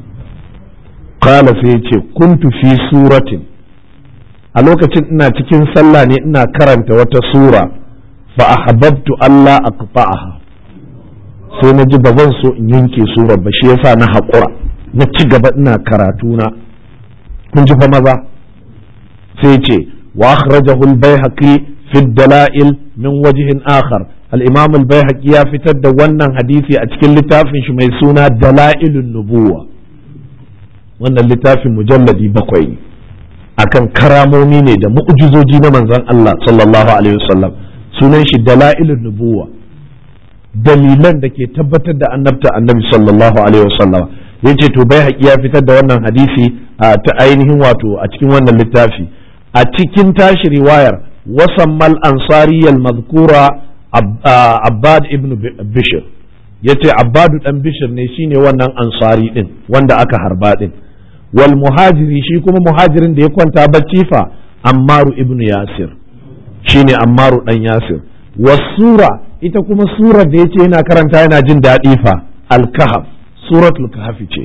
qala sai yace kuntu fi suratin a lokacin ina cikin sallah ne ina karanta wata sura fa ahbabtu alla aqta'aha sai na ji ba zan so in yanke surar ba shi yasa na haƙura na ci gaba ina karatu na kun ji fa maza sai ce wa akhrajahu al-baihaqi fi dalail min wajhin akhar al-imam al-baihaqi ya fitar da wannan hadisi a cikin littafin shi mai suna dalailun nubuwa wannan littafin mujalladi bakwai akan karamomi ne da mu'jizoji na manzon Allah sallallahu alaihi wasallam sunan shi dalailun nubuwa dalilan da ke tabbatar da annabta annabi sallallahu alaihi wasallama ya ce to bai haƙi ya fitar da wannan hadisi ta ainihin wato a cikin wannan littafi a cikin tashi riwayar wasan mal ansari mazkura abbad ibn bishir ya ce abbadu dan bishir ne shine wannan ansari din wanda aka harba din wal muhajiri shi kuma muhajirin da ya kwanta bacci fa ammaru ibn yasir shine ammaru dan yasir wasura ita kuma surar da yace yana karanta yana jin daɗi fa al-kahf suratul kahfi ce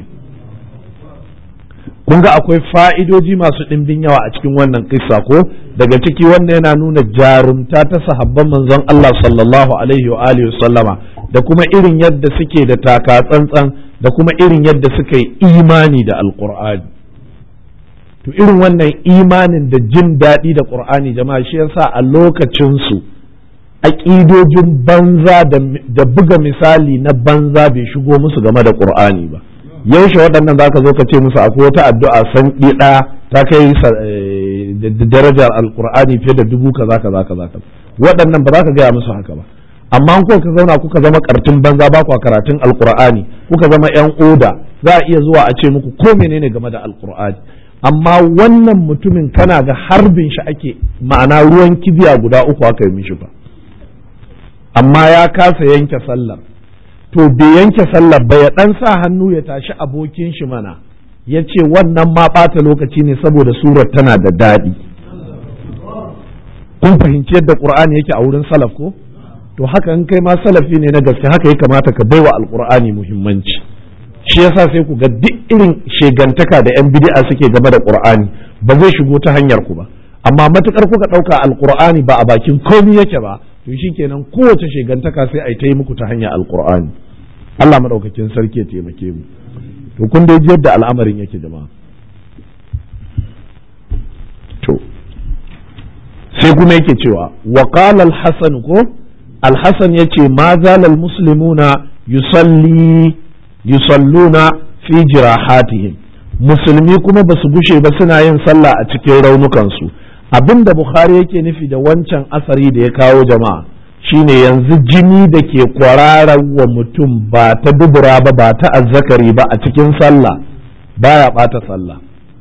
kun ga akwai fa'idoji masu ɗimbin yawa a cikin wannan kissa ko daga ciki wannan yana nuna jarumta ta sahabban manzon Allah sallallahu alaihi wa alihi sallama da kuma irin yadda suke da taka tsantsan da kuma irin yadda suka yi imani da alqur'ani to irin wannan imanin da jin daɗi da qur'ani jama'a shi yasa a lokacin su aƙidojin banza da buga misali na banza bai shigo musu game da ƙur'ani ba yaushe waɗannan za ka zo ka ce musu akwai wata addu'a san ɗaya ta kai darajar alƙur'ani fiye da dubu kaza kaza kaza waɗannan ba za ka gaya musu haka ba amma ko ka zauna kuka zama kartun banza ba kwa karatun alƙur'ani kuka zama yan oda za a iya zuwa a ce muku ko menene game da alƙur'ani amma wannan mutumin kana ga harbin shi ake ma'ana ruwan kibiya guda uku aka yi mishi ba amma ya kasa yanke sallar to bai yanke sallar ba ya dan sa hannu ya tashi abokin shi mana ya ce wannan ma ɓata lokaci ne saboda surar tana da daɗi kun fahimci yadda ƙur'ani yake a wurin salaf ko to haka in kai ma salafi ne na gaske haka ya kamata ka baiwa alƙur'ani muhimmanci shi yasa sai ku ga duk irin shegantaka da yan bid'a suke game da ƙur'ani ba zai shigo ta hanyar ku ba amma matukar kuka ɗauka alƙur'ani ba a bakin komi yake ba to shi kenan kowace shegantaka sai a yi ta yi muku ta hanyar alkur'ani Allah maɗaukakin sarki ya taimake mu to kun dai yadda al'amarin yake jama'a to sai kuma yake cewa wa qala al-hasan ko al-hasan yace ma zala al-muslimuna yusalli yusalluna fi jirahatihim musulmi kuma ba su gushe ba suna yin sallah a cikin raunukansu abin da bukhari yake nufi da wancan asari da ya kawo jama'a shine yanzu jini da ke kwararar wa mutum ba ta dubura ba ba ta azzakari ba a cikin sallah baya bata sallah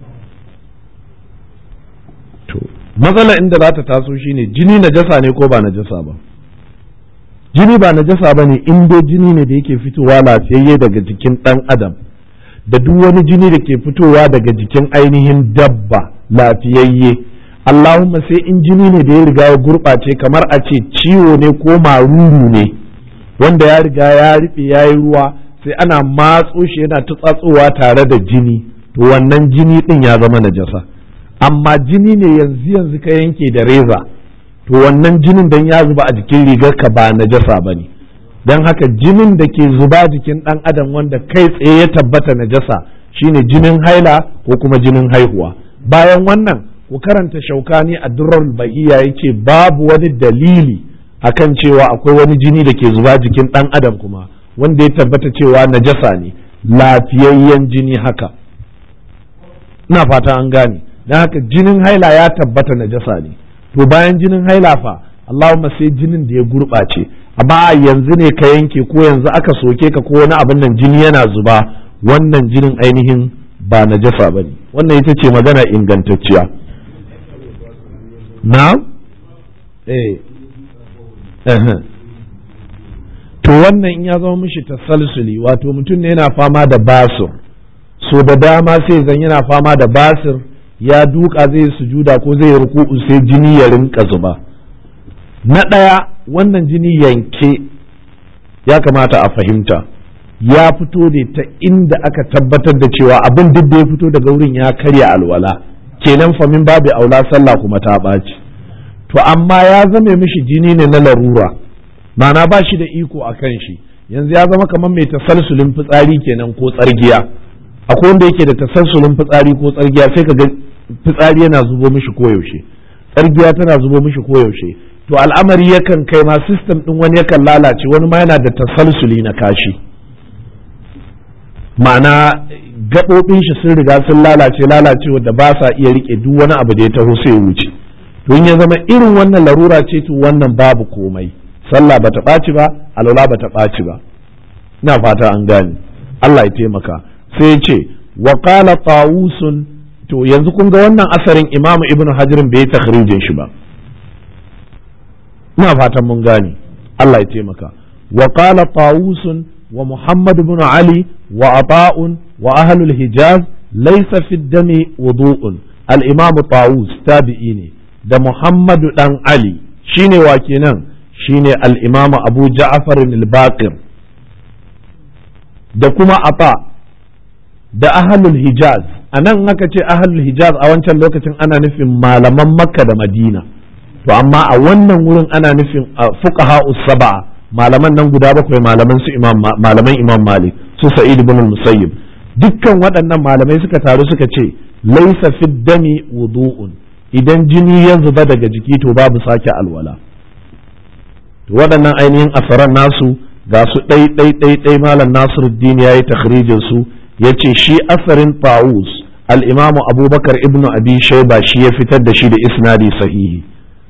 to matsala inda za ta taso shine jini najasa ne ko ba najasa ba jini ba najasa ba ne in dai jini ne da yake fitowa lafiyayye daga jikin ɗan adam da duk wani jini da ke fitowa daga jikin ainihin dabba lafiyayye Allahumma sai in jini ne da ya riga ya gurɓace kamar a ce ciwo ne ko maruru ne wanda ya riga ya rufe ya yi ruwa sai ana matso shi yana tutsatsowa tare da jini to wannan jini din ya zama najasa amma jini ne yanzu yanzu ka yanke da reza to wannan jinin dan ya zuba a jikin rigar ka ba najasa ba ne don haka jinin da ke zuba jikin ɗan adam wanda kai tsaye ya tabbata najasa shine jinin haila ko kuma jinin haihuwa bayan wannan ku karanta shaukani a durar bahiya ya ce babu wani dalili akan cewa akwai wani jini da ke zuba jikin ɗan adam kuma wanda ya tabbata cewa najasa ne lafiyayyen jini haka ina fata an gane don haka jinin haila ya tabbata najasa ne to bayan jinin haila fa Allahumma sai jinin da ya gurɓace amma yanzu ne ka yanke ko yanzu aka soke ka ko wani abin nan jini yana zuba wannan jinin ainihin ba najasa ba ne wannan ita ce magana ingantacciya na eh to wannan in ya zama mishi tasalsuli wato mutum ne yana fama da basir so da dama sai zan yana fama da basir ya duka zai sujuda ko zai ruku'u sai jini ya rinka zuba na ɗaya wannan jini yanke ya kamata a fahimta ya fito ne ta inda aka tabbatar da cewa abin duk da ya fito daga wurin ya karya alwala kenan famin babu aula sallah kuma ta ɓaci to amma ya zame mishi jini ne na larura ma'ana ba shi da iko a kan shi yanzu ya zama kamar mai tasalsulin fitsari kenan ko tsargiya akwai wanda yake da tasalsulin fitsari ko tsargiya sai ka ga fitsari yana zubo mishi koyaushe tsargiya tana zubo mishi koyaushe to al'amari yakan kai ma system din wani yakan lalace wani ma yana da tasalsuli na kashi ma'ana gaɓoɓin shi sun riga sun lalace lalacewa da ba sa iya rike duk wani abu da ya taho sai ya wuce to in ya zama irin wannan larura ce to wannan babu komai sallah bata ɓaci ba alwala bata ɓaci ba ina fata an gane Allah ya taimaka sai ya ce wa qala tawusun to yanzu kun ga wannan asarin imamu ibnu hajirin bai yi takhrijin shi ba ina fatan mun gane Allah ya taimaka wa qala tawusun wa muhammad ibn ali wa ata'un wa ahlul hijaz laysa fi dami wudu'un al-imam tawus tabi'i ne da muhammadu dan ali shine wa kenan shine al-imam abu ja'far al-baqir da kuma ata da ahlul hijaz anan aka ce ahlul hijaz a wancan lokacin ana nufin malaman makka da madina to amma a wannan wurin ana nufin fuqaha sab'a malaman nan guda bakwai malaman su imam malaman imam malik su sa'id ibn musayyib dukkan waɗannan malamai suka taru suka ce laysa fi dami wudu'un idan jini ya zuba daga jiki to babu sake alwala to waɗannan ainihin asaran nasu ga su ɗai ɗai ɗai ɗai malam nasiruddin yayi takhrijin su yace shi asarin tawus al-imamu abubakar ibnu abi shayba shi ya fitar da shi da isnadi sahihi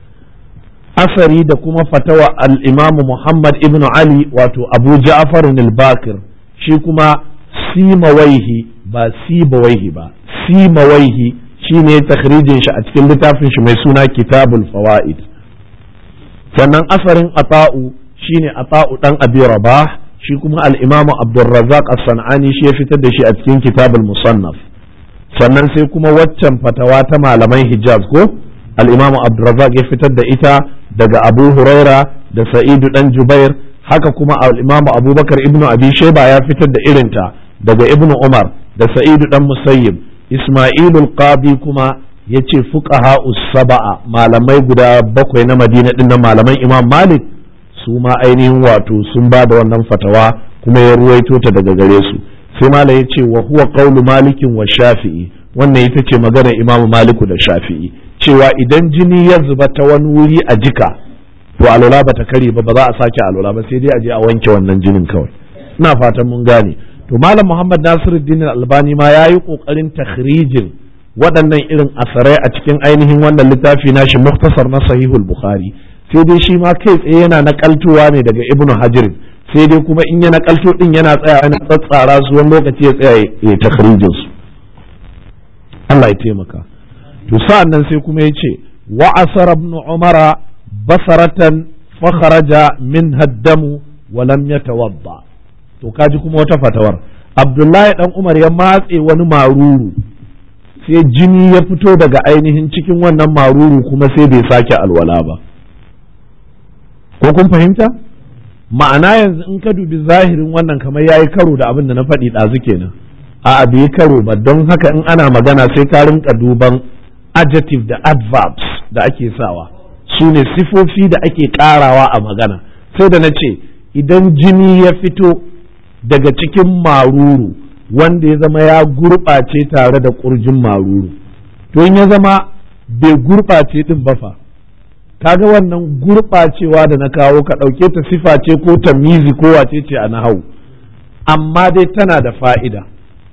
asari da kuma fatawa al'imamu Muhammad ibn Ali wato Abu Ja'far al-Bakir shi kuma simawaihi ba sibawaihi ba simawaihi shi ne takhrijin shi a cikin littafin shi mai suna kitabul fawaid sannan asarin ata'u shi ne ata'u dan abi rabah shi kuma al-imamu Abdurrazzaq as-San'ani shi ya fitar da shi a cikin kitabul musannaf sannan sai kuma waccan fatawa ta malaman Hijaz ko al-imamu Abdurrazzaq ya fitar da ita daga abu huraira da sa'idu dan jubair haka kuma al-imamu abubakar ibnu abi shayba ya fitar da irinta daga ibnu umar da sa'idu dan musayyib isma'ilu al-qadi kuma yace fuqaha us-sab'a malamai guda bakwai na madina din na malaman imam malik su ma ainihin wato sun ba da wannan fatawa kuma ya ruwaito ta daga gare su sai malam yace wa huwa qawlu malikin wa shafi'i wannan ita ce magana imamu maliku da shafi'i cewa idan jini ya zuba ta wani wuri a jika to alola ba ta kare ba ba za a sake alola ba sai dai a je a wanke wannan jinin kawai ina fatan mun gane to malam muhammad nasiruddin albani ma ya yi kokarin takhrijin waɗannan irin asarai a cikin ainihin wannan littafi nashi muktasar na sahihul bukhari sai dai shi ma kai tsaye yana nakaltowa ne daga ibnu hajar sai dai kuma in ya nakalto din yana tsaya yana tsatsara su wani lokaci ya tsaya ya takhrijin su Allah ya taimaka to sa'an nan sai kuma ya ce wa asara ibn umara basaratan fa kharaja min haddamu wa lam yatawadda to kaji kuma wata fatawar abdullahi dan umar ya matse wani maruru sai jini ya fito daga ainihin cikin wannan maruru kuma sai bai sake alwala ba ko kun fahimta ma'ana yanzu in ka dubi zahirin wannan kamar yayi karo da abin da na faɗi ɗazu kenan a bai karo ba don haka in ana magana sai ka rinka duban adjective da adverbs da ake sawa su ne sifofi da ake ƙarawa a magana sai da na ce idan jini ya fito daga cikin maruru wanda ya zama ya gurɓace tare da ƙurjin maruru to in ya zama bai gurɓace ɗin ba fa kaga wannan gurɓacewa da na kawo ka ɗauke ta sifa ce ko tamizi ko wace ce a nahau amma dai tana da fa'ida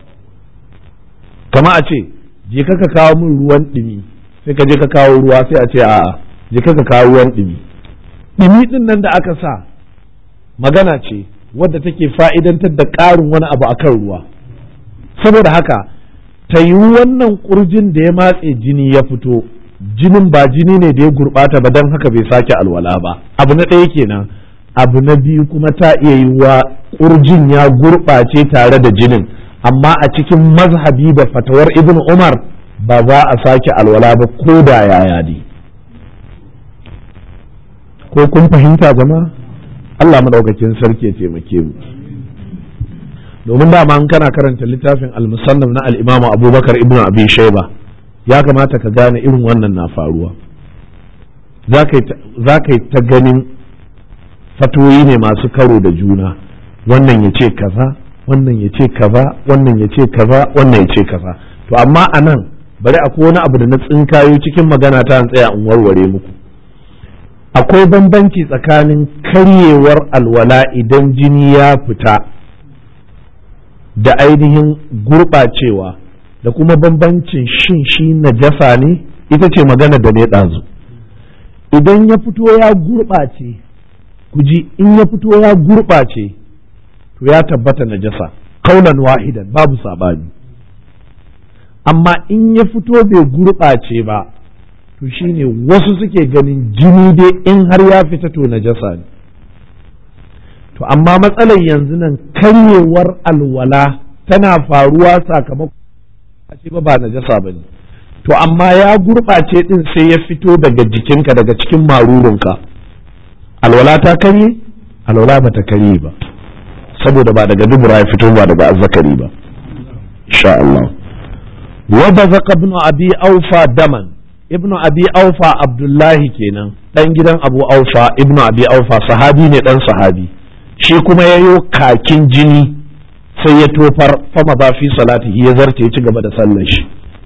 kama a ce je ka kawo min ruwan ɗumi sai ka je ka kawo ruwa sai a ce a'a je ka kawo ruwan ɗumi ɗumi ɗin nan da aka sa magana ce wadda take fa'idantar da ƙarin wani abu akan ruwa saboda haka ta yi wannan ƙurjin da ya matse jini ya fito jinin ba jini ne da ya gurɓata ba don haka bai sake alwala ba abu na ɗaya kenan abu na biyu kuma ta iya yi wa ƙurjin ya gurɓace tare da jinin amma a cikin mazhabi da fatawar ibn umar ba za a sake alwala ba ko da yaya ne ko kun fahimta jama'a Allah maɗaukakin sarki ya taimake mu domin dama in kana karanta littafin al-musannaf na al-imamu abubakar ibn abi shaiba ya kamata ka gane irin wannan na faruwa za ka yi ta ganin fatoyi ne masu karo da juna wannan ya ce kaza wannan ya ce kaza wannan ya ce kaza wannan ya ce kaza to amma a nan bari akwai wani abu da na tsinkayo cikin magana ta tsaya in warware muku akwai bambanci tsakanin karyewar alwala idan jini ya fita da ainihin gurɓacewa da kuma bambancin shin shi najasa ne ita ce magana da ne ɗazu idan ya fito ya gurɓace ku ji in ya fito ya gurɓace to ya tabbata najasa kaulan wahidan babu sabani amma in ya fito bai gurɓace ba to shine wasu suke ganin jini dai in har ya fita to najasa ne to amma matsalar yanzu nan karyewar alwala tana faruwa sakamakon ce ba ba najasa ba ne to amma ya gurɓace ɗin sai ya fito daga jikinka daga cikin marurunka alwala ta karye alwala ba ta karye ba saboda ba daga dubura ya fito ba daga azzakari ba insha Allah wa bazaka ibn abi aufa daman ibn abi aufa abdullahi kenan dan gidan abu aufa ibn abi aufa sahabi ne dan sahabi shi kuma yayo kakin jini sai ya tofar fama ba fi salatihi ya zarce ya ci gaba da sallar shi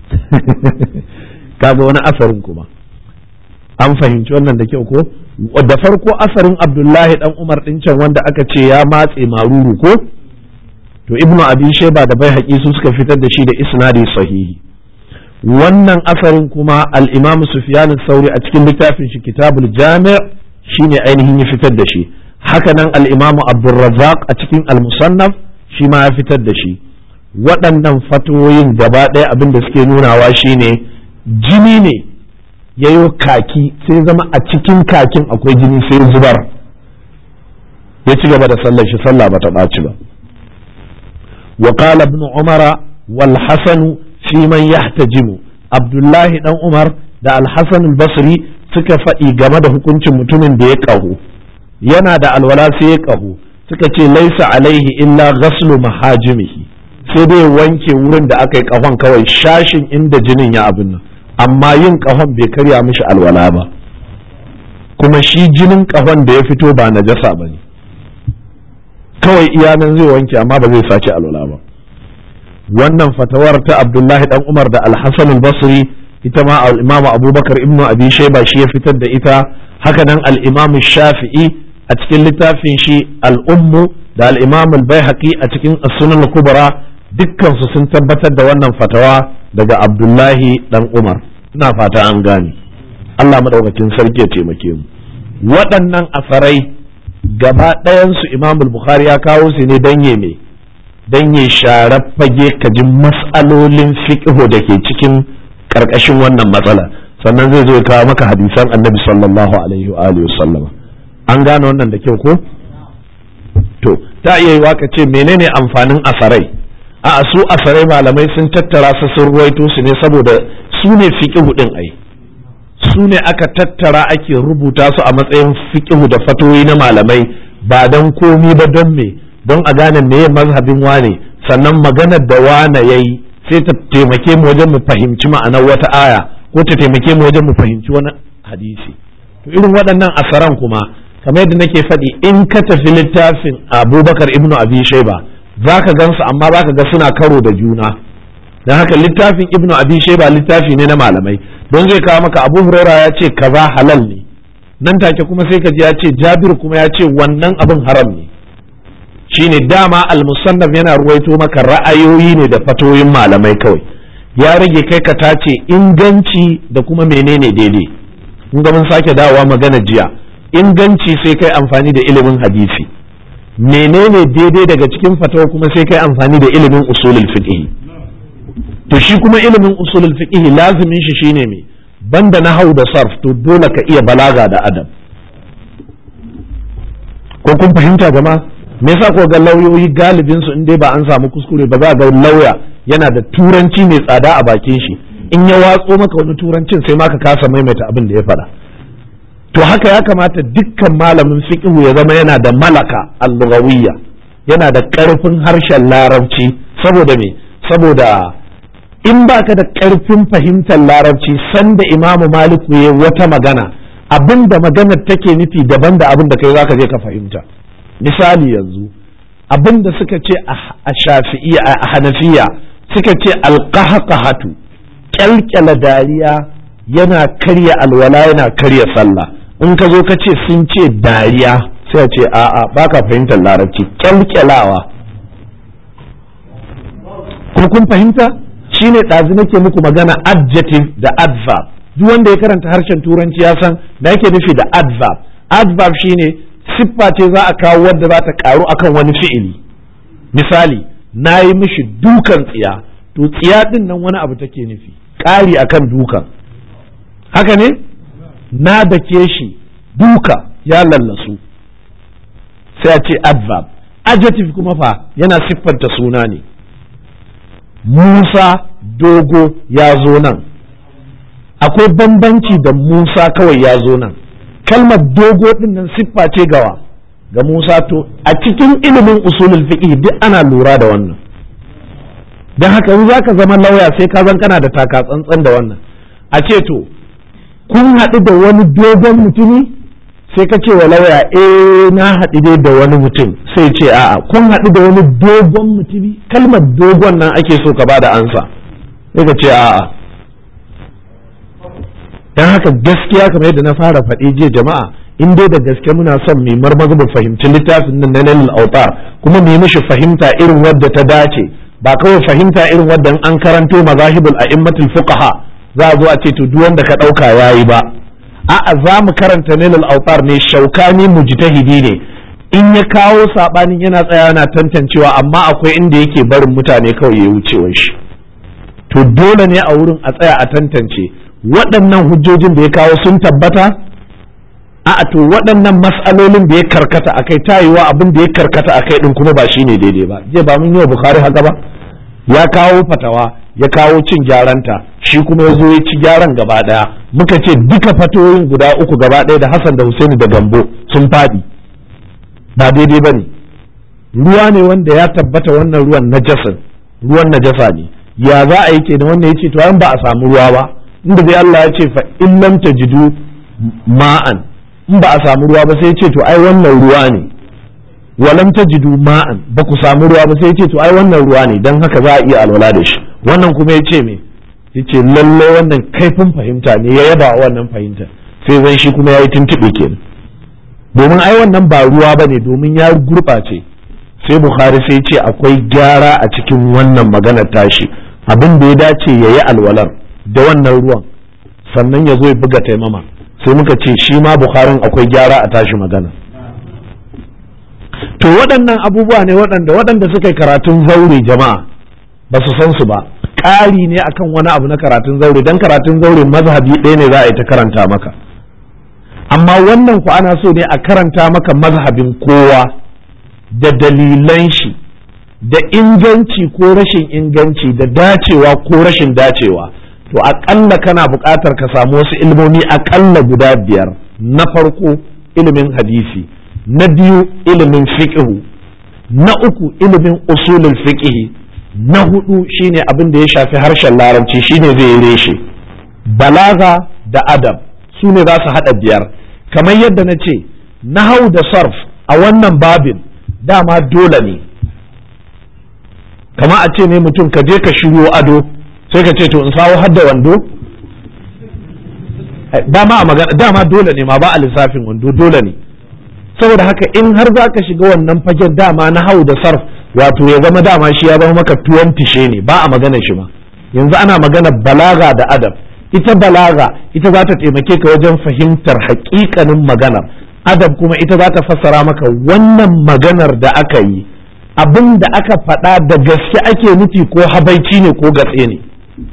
kaga wani asarin kuma an fahimci wannan da kyau ko da farko asarin abdullahi dan umar din can wanda aka ce ya matse maruru ko to ibnu abi sheba da bai haƙi su suka fitar da shi da isnadi sahihi wannan asarin kuma al-imam sufyan sauri a cikin littafin shi kitabul jami' shine ainihin ya fitar da shi haka nan al-imam abdurrazzaq a cikin al-musannaf shi ma ya fitar da shi waɗannan fatoyin gaba ɗaya abin da suke nunawa shine jini ne ya yi kaki sai zama a cikin kakin akwai jini sai zubar ya ci gaba da sallar shi sallah ba ta ɓaci ba wa qala ibn umara wal hasan fi man yahtajimu abdullahi dan umar da al-hasan al-basri suka faɗi game da hukuncin mutumin da ya ƙaho yana da alwala sai ya ƙaho suka ce laisa alaihi illa ghaslu mahajimihi sai dai wanke wurin da aka yi kahon kawai shashin inda jinin ya abin nan amma yin kahon bai karya mishi alwala ba kuma shi jinin kahon da ya fito ba najasa ba ne kawai iyanan zai wanke amma ba zai sake alwala ba wannan fatawar ta abdullahi dan umar da alhassan al-basri ita ma al-imamu abubakar ibnu abi shayba shi ya fitar da ita haka nan al-imamu shafi'i a cikin littafin shi al'ummu da al'imam al-baihaqi a cikin sunan kubra dukkansu sun tabbatar da wannan fatawa daga abdullahi dan umar ina fata an gane allah maɗaukakin sarki ya taimake mu waɗannan asarai gaba ɗayansu imam bukhari ya kawo su ne danye me danye share fage kajin mas'alolin fiqhu da ke cikin ƙarƙashin wannan matsala sannan zai zo ya kawo maka hadisan annabi sallallahu alaihi wa alihi wasallama an gane wannan da kyau ko to ta iya yiwa ka ce menene amfanin asarai a su asarai malamai sun tattara su sun ruwaito su ne saboda su ne fiqihu din ai su ne aka tattara ake rubuta su a matsayin fiqihu da fatoyi na malamai ba don komi ba don me don a gane meye mazhabin wane sannan maganar da wane ya yi sai ta taimake mu wajen mu fahimci ma'anar wata aya ko ta taimake mu wajen mu fahimci wani hadisi to irin waɗannan asaran kuma kamar yadda nake faɗi in ka tafi littafin abubakar ibnu abi shaiba za ka gansu amma za ka ga suna karo da juna don haka littafin ibnu abi shaiba littafi ne na malamai don zai kawo maka abu huraira ya ce kaza halal ne nan take kuma sai ka ji ya ce jabir kuma ya ce wannan abin haram ne shine dama al-musannaf yana ruwaito maka ra'ayoyi ne da fatoyin malamai kawai ya rage kai ka tace inganci da kuma menene daidai kun ga mun sake dawowa magana jiya inganci sai kai amfani da ilimin hadisi menene daidai daga cikin fatawa kuma sai kai amfani da ilimin usulul fiqh to shi kuma ilimin usulul fiqh lazimin shi shine me banda nahau da sarf to dole ka iya balaga da adab ko kun fahimta jama'a me yasa ko ga lauyoyi galibin su in dai ba an samu kuskure ba za ga lauya yana da turanci mai tsada a bakin shi in ya watso maka wani turancin sai ma ka kasa maimaita abin da ya faɗa to haka ya kamata dukkan malamin fiqhu ya zama yana da malaka al-lughawiyya yana da ƙarfin harshen larabci saboda me saboda in baka da ƙarfin fahimtar larabci sanda imamu maliku ya wata magana abin da maganar take nufi daban da abin da kai zaka je ka fahimta misali yanzu abin da suka ce a shafi'iyya a hanafiya suka ce alqahqahatu kyalkyala dariya yana karya alwala yana karya sallah in ka zo ka ce sun ce dariya sai ce a'a baka fahimtar larabci kyalkyalawa ko kun fahimta shine ɗazu nake muku magana adjective da adverb duk wanda ya karanta harshen turanci ya san da yake nufi da adverb adverb shine siffa ce za a kawo wadda za ta karu akan wani fi'ili misali na yi mishi dukan tsiya to tsiya din nan wani abu take nufi ƙari akan dukan haka ne na dake shi duka ya lallasu sai a ce adverb adjective kuma fa yana siffanta suna ne Musa dogo ya zo nan akwai bambanci da Musa kawai ya zo nan kalmar dogo din nan siffa ce gawa ga Musa to a cikin ilimin usulul fiqh duk ana lura da wannan don haka in zaka zama lauya sai ka zan kana da taka tsantsan da wannan a ce to kun haɗu da wani dogon mutumi sai ka ce wa lauya eh na haɗu dai da wani mutum sai ce a'a kun haɗu da wani dogon mutumi kalmar dogon nan ake so ka bada ansa sai ka ce a'a dan haka gaskiya kamar yadda na fara faɗi jiya jama'a in dai da gaske muna son mai marmaza mu fahimci littafin nan na nailul autar kuma mu yi mishi fahimta irin wadda ta dace ba kawai fahimta irin wadda an karanto mazahibul a'immatul fuqaha za a zo a ce to duk wanda ka ɗauka yayi ba a'a za mu karanta nailul autar ne shaukani mujtahidi ne in ya kawo sabanin yana tsaya yana tantancewa amma akwai inda yake barin mutane kawai ya wucewa shi to dole ne a wurin a tsaya a tantance waɗannan hujjojin da ya kawo sun tabbata a'a to waɗannan mas'alolin da ya karkata akai tayiwa abin da ya karkata akai din kuma ba shine daidai ba je ba mun yi wa bukhari haka ba ya kawo fatawa ya kawo cin gyaranta shi kuma ya zo ya ci gyaran gaba daya muka ce duka fatoyin guda uku gaba daya da Hassan da Husaini da Gambo sun fadi ba daidai ba ne ruwa ne wanda ya tabbata wannan ruwan najasin ruwan najasa ne ya za a yi kenan wannan ya ce to an ba a samu ruwa ba inda dai Allah ya ce fa in lam tajidu ma'an in ba a samu ruwa ba sai ya ce to ai wannan ruwa ne walam tajidu ma'an ba ku samu ruwa ba sai ya ce to ai wannan ruwa ne dan haka za a iya alwala da shi wannan kuma ya ce me ya ce lalle wannan kaifin fahimta ne ya yaba wannan fahimta sai zan shi kuma ya yi tuntuɓe kenan domin ai wannan ba ruwa ba ne domin ya gurɓace sai bukhari sai ce akwai gyara a cikin wannan maganar tashi abin da ya dace ya yi alwalar da wannan ruwan sannan ya zo ya buga taimama sai muka ce shi ma bukharin akwai gyara a tashi magana to waɗannan abubuwa ne waɗanda waɗanda suka yi karatun zaure jama'a ba su san su ba ƙari ne akan wani abu na karatun zaure don karatun zaure mazhabi ɗaya ne za a yi ta karanta maka amma wannan ku ana so ne a karanta maka mazhabin kowa da dalilan shi da inganci ko rashin inganci da dacewa ko rashin dacewa to aƙalla kana buƙatar ka samu wasu ilmomi aƙalla guda biyar na farko ilimin hadisi na biyu ilimin fiqhu na uku ilimin usulul fiqhi na hudu shine abin da ya shafi harshen larabci shine zai yi reshe balaga da adab su ne za su haɗa biyar kamar yadda na ce nahau da sarf a wannan babin dama dole ne kama a ce ne mutum ka je ka shiryo ado sai ka ce to in sawo hadda wando dama a magana dama dole ne ma ba a lissafin wando dole ne saboda haka in har za ka shiga wannan fagen dama na hau da sarf wato ya zama dama shi ya zama maka tuwon tishe ne ba a magana shi ma yanzu ana magana balaga da adab ita balaga ita za ta taimake ka wajen fahimtar haƙiƙanin maganar adab kuma ita za ta fassara maka wannan maganar da aka yi abin da aka faɗa da gaske ake nufi ko habaici ne ko gatse ne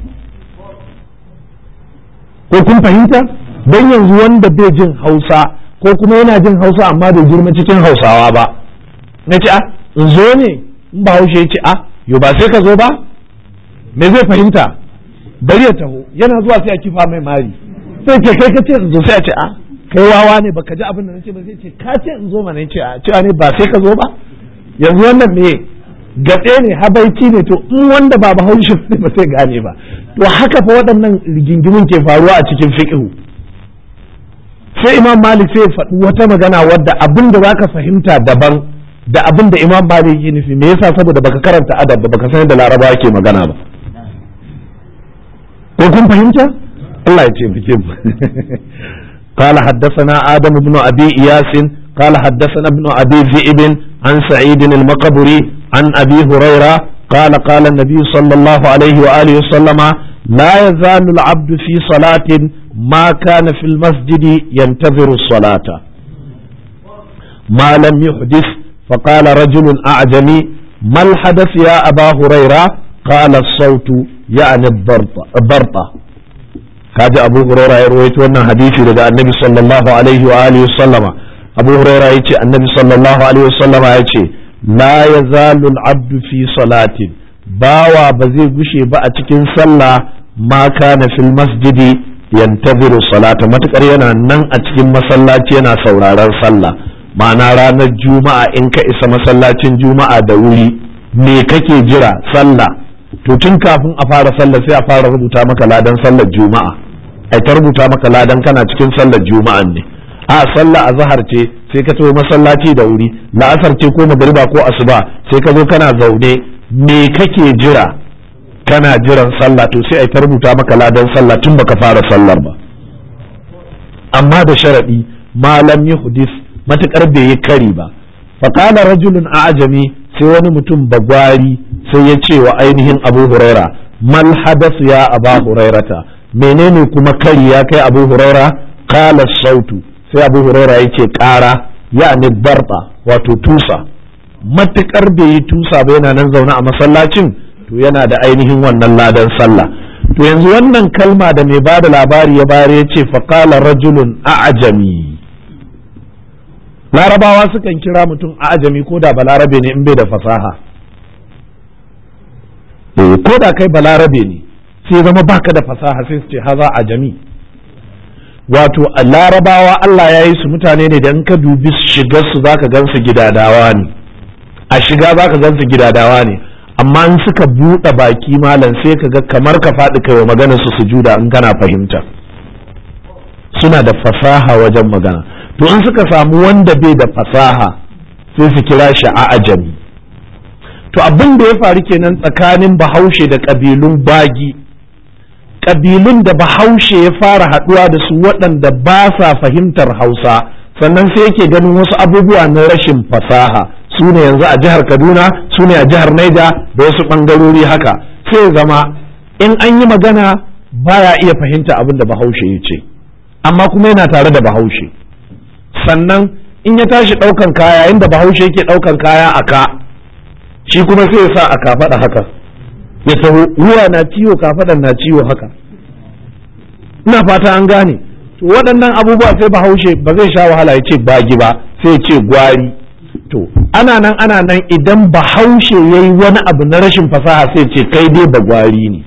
ko kun fahimta don yanzu wanda bai jin hausa ko kuma yana jin hausa amma bai girma cikin hausawa ba na ce a in zo ne in ba haushe ya ce a yo ba sai ka zo ba me zai fahimta bari ya taho yana zuwa sai a kifa mai mari sai ce kai ka ce in zo sai a ce a kai wawa ne baka ji abin da nace ba sai ce ka ce in zo mana ce a cewa ne ba sai ka zo ba yanzu wannan me gatse ne habaici ne to in wanda ba bahaushe ne ba sai gane ba to haka fa waɗannan rigingimin ke faruwa a cikin fiqhu sai imam malik sai ya faɗi wata magana wadda abin da zaka fahimta daban da abin da imam malik yake nufi me yasa saboda baka karanta adab ba baka san da larabawa ke magana ba ko kun fahimta Allah ya ce muke قال حدثنا آدم بن أبي إياس قال حدثنا ابن أبي ذئب عن سعيد المقبري عن أبي هريرة قال قال النبي صلى الله عليه وآله وسلم لا يزال العبد في صلاة ما كان في المسجد ينتظر الصلاة ما لم يحدث فقال رجل أعجمي ما الحدث يا أبا هريرة قال الصوت يعني الضرطة kaji abu huraira ya rawaito wannan hadisi daga annabi sallallahu alaihi wa alihi sallama abu huraira ya ce annabi sallallahu alaihi sallama ya ce la yazalu al-abdu fi salatin bawa ba zai gushe ba a cikin sallah ma kana fil masjidi yantaziru salata matukar yana nan a cikin masallaci yana sauraron sallah ma'ana ranar juma'a in ka isa masallacin juma'a da wuri me kake jira sallah to tun kafin a fara sallah sai a fara rubuta maka ladan sallar juma'a ai ta rubuta maka ladan kana cikin sallar juma'an ne a sallah azhar ce sai ka tafi masallaci da wuri la'asar ce ko magariba ko asuba sai ka zo kana zaune me kake jira kana jiran sallah to sai ai ta rubuta maka ladan sallah tun baka fara sallar ba amma da sharadi malam yuhdis matukar bai yi kari ba faqala rajulun a'jami sai wani mutum bagwari sai ya ce wa ainihin abu huraira mal hadasu ya aba hurairata menene kuma kari ya kai abu huraira kala sautu sai abu huraira ya ce kara ya ni barba wato tusa matukar bai yi tusa ba yana nan zaune a masallacin to yana da ainihin wannan ladan sallah to yanzu wannan kalma da mai bada labari ya bare ya ce faqala rajulun a'jami larabawa sukan kira mutum a'jami ko da balarabe ne in bai da fasaha ko da kai balarabe ne sai zama baka da fasaha sai su ce haza a jami wato a larabawa Allah ya yi su mutane ne da in ka dubi shigar su zaka gansu gidadawa ne a shiga zaka gansu gidadawa ne amma in suka buɗe baki malam sai ka ga kamar ka faɗi kai wa maganar su sujuda in kana fahimta suna da fasaha wajen magana to in suka samu wanda bai da fasaha sai su kira shi a ajami to abin da ya faru kenan tsakanin bahaushe da ƙabilun bagi ƙabilun da bahaushe ya fara haɗuwa da su waɗanda ba sa fahimtar hausa sannan sai yake ganin wasu abubuwa na rashin fasaha su ne yanzu a jihar kaduna su ne a jihar naija da wasu ɓangarori haka sai zama in an yi magana baya iya fahimta abin da bahaushe ya ce amma kuma yana tare da bahaushe sannan in ya tashi ɗaukan kaya inda bahaushe yake ɗaukan kaya a ka shi kuma sai ya sa a kafaɗa haka ya taho wuya na ciwo kafaɗan na ciwo haka ina fata an gane to waɗannan abubuwa sai bahaushe ba zai sha wahala ya ce bagi ba sai ya ce gwari to ana nan ana nan idan bahaushe ya yi wani abu na rashin fasaha sai ce kai dai ba gwari ne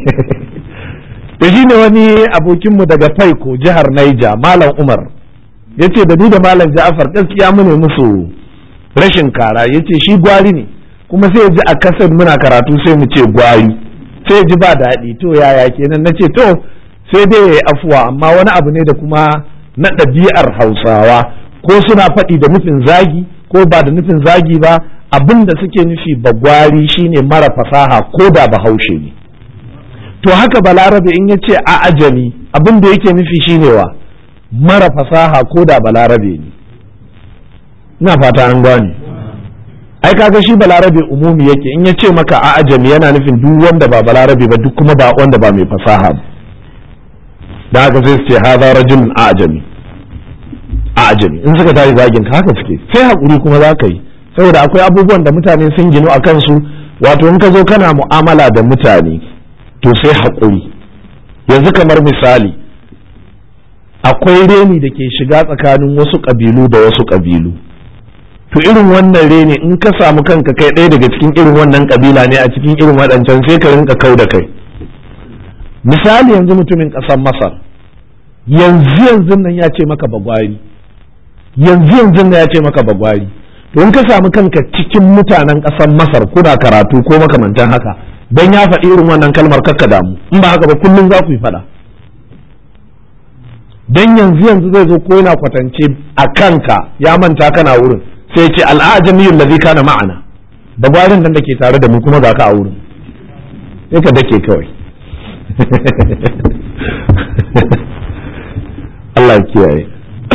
da shi ne wani abokinmu daga faiko jihar naija malam umar ya ce da ni da malam ja'afar gaskiya mu ne musu rashin kara ya ce shi gwari ne kuma sai ya ji a kasar muna karatu sai mu ce gwari sai ya ji ba daɗi to yaya kenan na ce to sai dai ya yi afuwa amma wani abu ne da kuma na ɗabi'ar hausawa ko suna faɗi da nufin zagi ko ba da nufin zagi ba abin da suke nufi bagwari shine mara fasaha ko da bahaushe ne to haka balarabe in ya ce a ajami abin da yake nufi shine wa mara fasaha ko da balarabe ne ina fata an gane ai kaga shi balarabe umumi yake in ya ce maka a ajami yana nufin duk wanda ba balarabe ba duk kuma ba wanda ba mai fasaha ba da haka sai su ce haza rajulun a ajami a ajami in suka tashi zagin ka haka suke sai hakuri kuma za ka yi saboda akwai abubuwan da mutane sun ginu a kansu wato in ka zo kana mu'amala da mutane to sai haƙuri yanzu kamar misali akwai reni da ke shiga tsakanin wasu ƙabilu da wasu ƙabilu to irin wannan reni in ka samu kanka kai ɗaya daga cikin irin wannan ƙabila ne a cikin irin waɗancan sai ka rinka kau da kai misali yanzu mutumin ƙasar masar yanzu yanzu nan ya ce maka bagwari yanzu yanzu nan ya ce maka bagwari to in ka samu kanka cikin mutanen ƙasar masar kuna karatu ko makamantan haka dan ya faɗi irin wannan kalmar kakka damu in ba haka ba kullum za ku yi faɗa dan yanzu yanzu zai zo ko yana kwatance a kanka ya manta kana wurin sai ce al'ajamiyul ladhi kana ma'ana da gwarin nan da ke tare da mu kuma ga ka a wurin sai ka dake kawai Allah kiyaye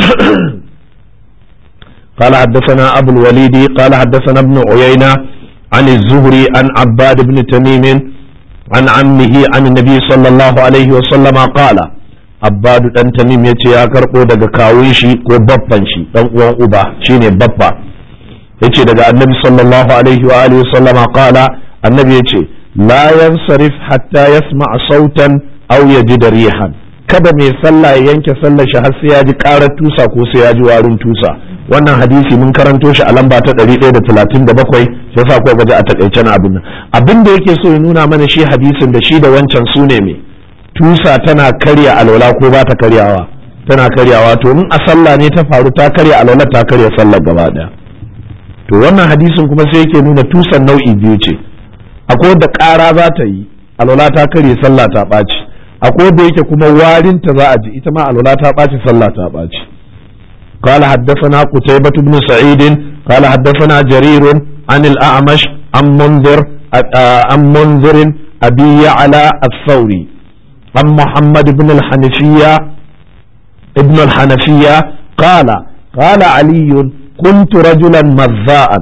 قال حدثنا أبو الوليد قال حدثنا ابن عيينة عن الزهري عن عباد بن تميم عن عمه عن النبي صلى الله عليه وسلم قال عباد بن تميم yace ya karbo daga kawun shi ko babban shi dan uwan uba shine babba yace daga annabi sallallahu alaihi wa alihi sallama qala annabi yace la yansarif hatta yasma sautan aw yajid rihan kada mai sallah ya yanke sallar shi har sai ya ji karar tusa ko sai ya ji warin tusa wannan hadisi mun karanto shi a lamba ta 137 sai sa kuwa gaji a takaice na abin nan abin da yake so ya nuna mana shi hadisin da shi da wancan su ne me tusa tana karya alwala ko ba ta karyawa tana karyawa to in a sallah ne ta faru ta karya alwala ta karya sallar gaba daya to wannan hadisin kuma sai yake nuna tusan nau'i biyu ce akwai da ƙara za ta yi alwala ta karya sallah ta ɓaci akwai da yake kuma warinta za a ji ita ma alwala ta ɓaci sallah ta ɓaci قال حدثنا قتيبة بن سعيد قال حدثنا جرير عن الأعمش عن منذر عن منذر أبي يعلى الثوري عن محمد بن الحنفية ابن الحنفية قال قال علي كنت رجلا مذاء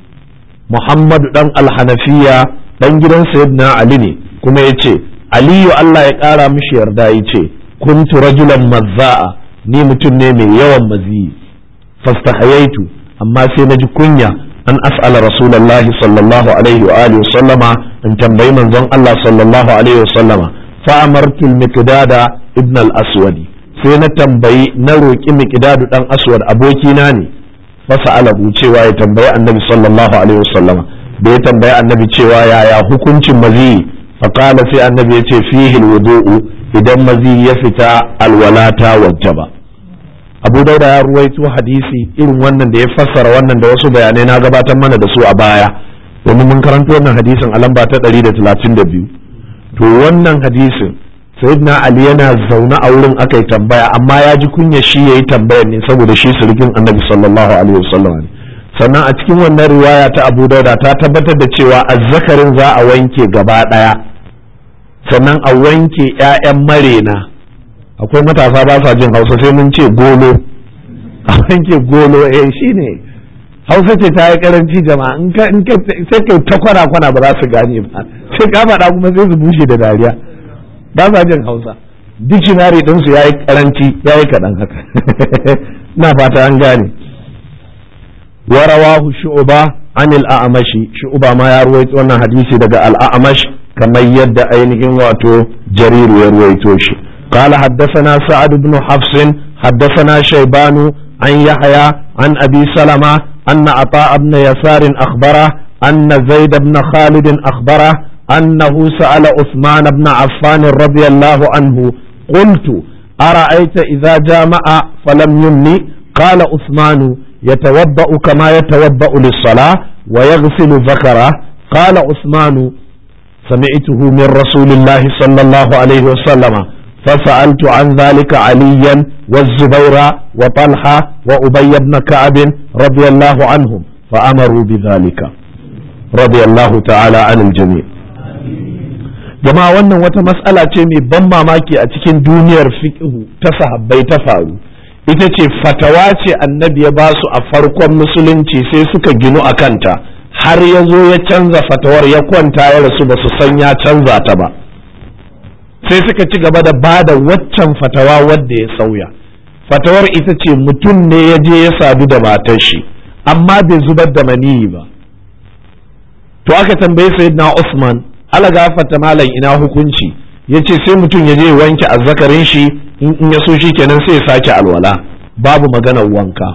محمد بن الحنفية dan gidan sayyidina Ali ne kuma yace Aliyu Allah ya ƙara mishi yarda yace kuntu rajulan mazza'a ni mutum ne mai yawan maziyi fastahayaitu amma sai na ji kunya an as'ala rasulullahi sallallahu alaihi wa alihi sallama in tambayi manzon Allah sallallahu alaihi wa sallama fa amartu al-miqdada ibn al-aswad sai na tambayi na roki miqdadu dan aswad abokina ne fa sa'alahu cewa ya tambayi annabi sallallahu alaihi wa sallama da ya tambayi annabi cewa yaya hukuncin maziyi fa qala sai annabi ya ce fihi al-wudu'u idan maziyi ya fita alwalata wajaba abu dauda ya ruwaito hadisi irin wannan da ya fassara wannan da wasu bayanai na gabatar mana da su a baya domin mun karanto wannan hadisin a lamba ta 132 to wannan hadisin sayyidina ali yana zaune a wurin aka yi tambaya amma ya ji kunya shi yayi tambayar ne saboda shi sirkin annabi sallallahu alaihi wasallam ne sannan a cikin wannan riwaya ta abu dauda ta tabbatar da cewa azzakarin za a wanke gaba daya sannan a wanke 'ya'yan marena akwai matasa ba sa jin hausa sai mun ce golo a wanke golo eh shine hausa ce ta yi karanci jama'a in ka in ka sai kai ta kwana kwana ba za su gane ba sai ka faɗa kuma sai su bushe da dariya ba sa jin hausa dictionary din su yayi karanci yayi kaɗan haka ina fata an gane wa rawahu shu'ba an al-a'mashi shu'ba ma ya ruwaito wannan hadisi daga al-a'mash kamar yadda ainihin wato jariru ya ruwaito shi قال حدثنا سعد بن حفص حدثنا شيبان عن يحيى عن أبي سلمة أن عطاء بن يسار أخبره أن زيد بن خالد أخبره أنه سأل عثمان بن عفان رضي الله عنه قلت أرأيت إذا جامع فلم يمني قال عثمان يتوضأ كما يتوضأ للصلاة ويغسل ذكره قال عثمان سمعته من رسول الله صلى الله عليه وسلم فسألت عن ذلك عليا والزبير وطلحة وأبي بن كعب رضي الله عنهم فأمروا بذلك رضي الله تعالى عن الجميع jama'a wannan wata mas'ala ce mai ban mamaki a cikin duniyar fiqhu ta sahabbai ta faru ita ce fatawa ce annabi ya basu a farkon musulunci sai suka ginu a kanta har ya zo ya canza fatawar ya kwanta ya rasu ba su san ya canza ta ba sai suka ci gaba da ba da waccan fatawa wadda ya sauya fatawar ita ce mutum ne ya je ya sadu da matar shi amma bai zubar da maniyi ba to aka tambaye sayyidina Usman ala gafarta malam ina hukunci ya ce sai mutum ya je wanke azzakarin shi in ya so shi kenan sai ya sake alwala babu maganar wanka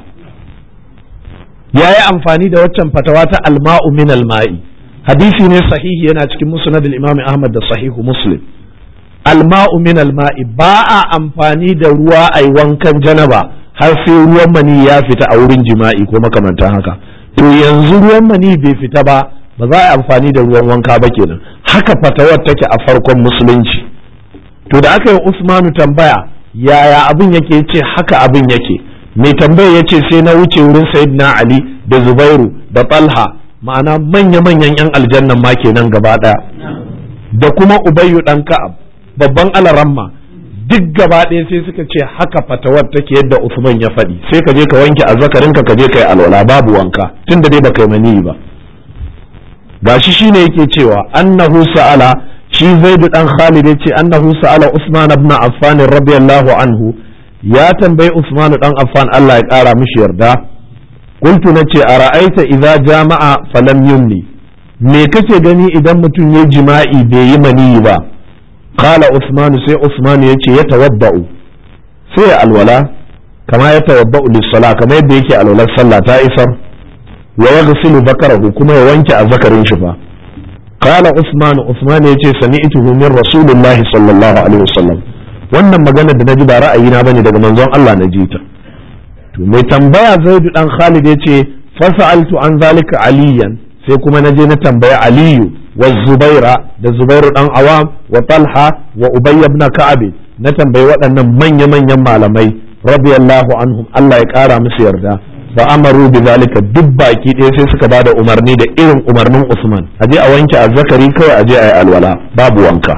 ya yi amfani da waccan fatawa ta alma'u min alma'i hadisi ne sahihi yana cikin musnad al-imam ahmad da sahihu muslim alma'u min alma'i ba a amfani da ruwa ai wankan janaba har sai ruwan mani ya fita a wurin jima'i ko makamantan haka to yanzu ruwan mani bai fita ba ba za a yi amfani da ruwan wanka ba kenan haka fatawar take a farkon musulunci to da aka yi usmanu tambaya yaya abin yake ce haka abin yake mai tambaya ya ce sai na wuce wurin sayyidina ali da zubairu da talha ma'ana manya-manyan 'yan aljannan ma kenan gaba ɗaya da kuma ubayyu ɗan ka'ab babban alaramma duk gaba ɗaya sai suka ce haka fatawar take yadda usman ya faɗi sai ka je ka wanke azzakarinka ka je ka yi alwala babu wanka tunda dai baka yi maniyi ba gashi shine yake cewa annahu sa'ala shi zaidu dan khalid yace annahu sa'ala usman ibn affan radiyallahu anhu ya tambayi usman dan affan Allah ya kara mishi yarda qultu nace ara'aita idza jama'a falam yumni me kake gani idan mutum ya jima'i bai yi maniyi ba qala usman sai usman yace ya tawadda'u sai ya alwala kama ya tawadda'u lis-sala kama yadda yake alwalar sallah ta isar wa yaghsilu bakarahu kuma ya wanke azzakarin shi fa qala usman usman yace sami'tuhu min rasulillah sallallahu alaihi wasallam wannan magana da naji ba ra'ayina bane daga manzon Allah na ji ta to mai tambaya zaidu dan khalid yace fasa'altu an zalika aliyan sai kuma naje na tambaya aliyu wa zubaira da zubairu dan awam wa talha wa ubay ibn ka'ab na tambayi waɗannan manya-manyan malamai radiyallahu anhum Allah ya ƙara musu yarda fa amaru bi zalika duk baki ɗaya sai suka bada umarni da irin umarnin Usman aje a wanke azzakari kawai aje a yi alwala babu wanka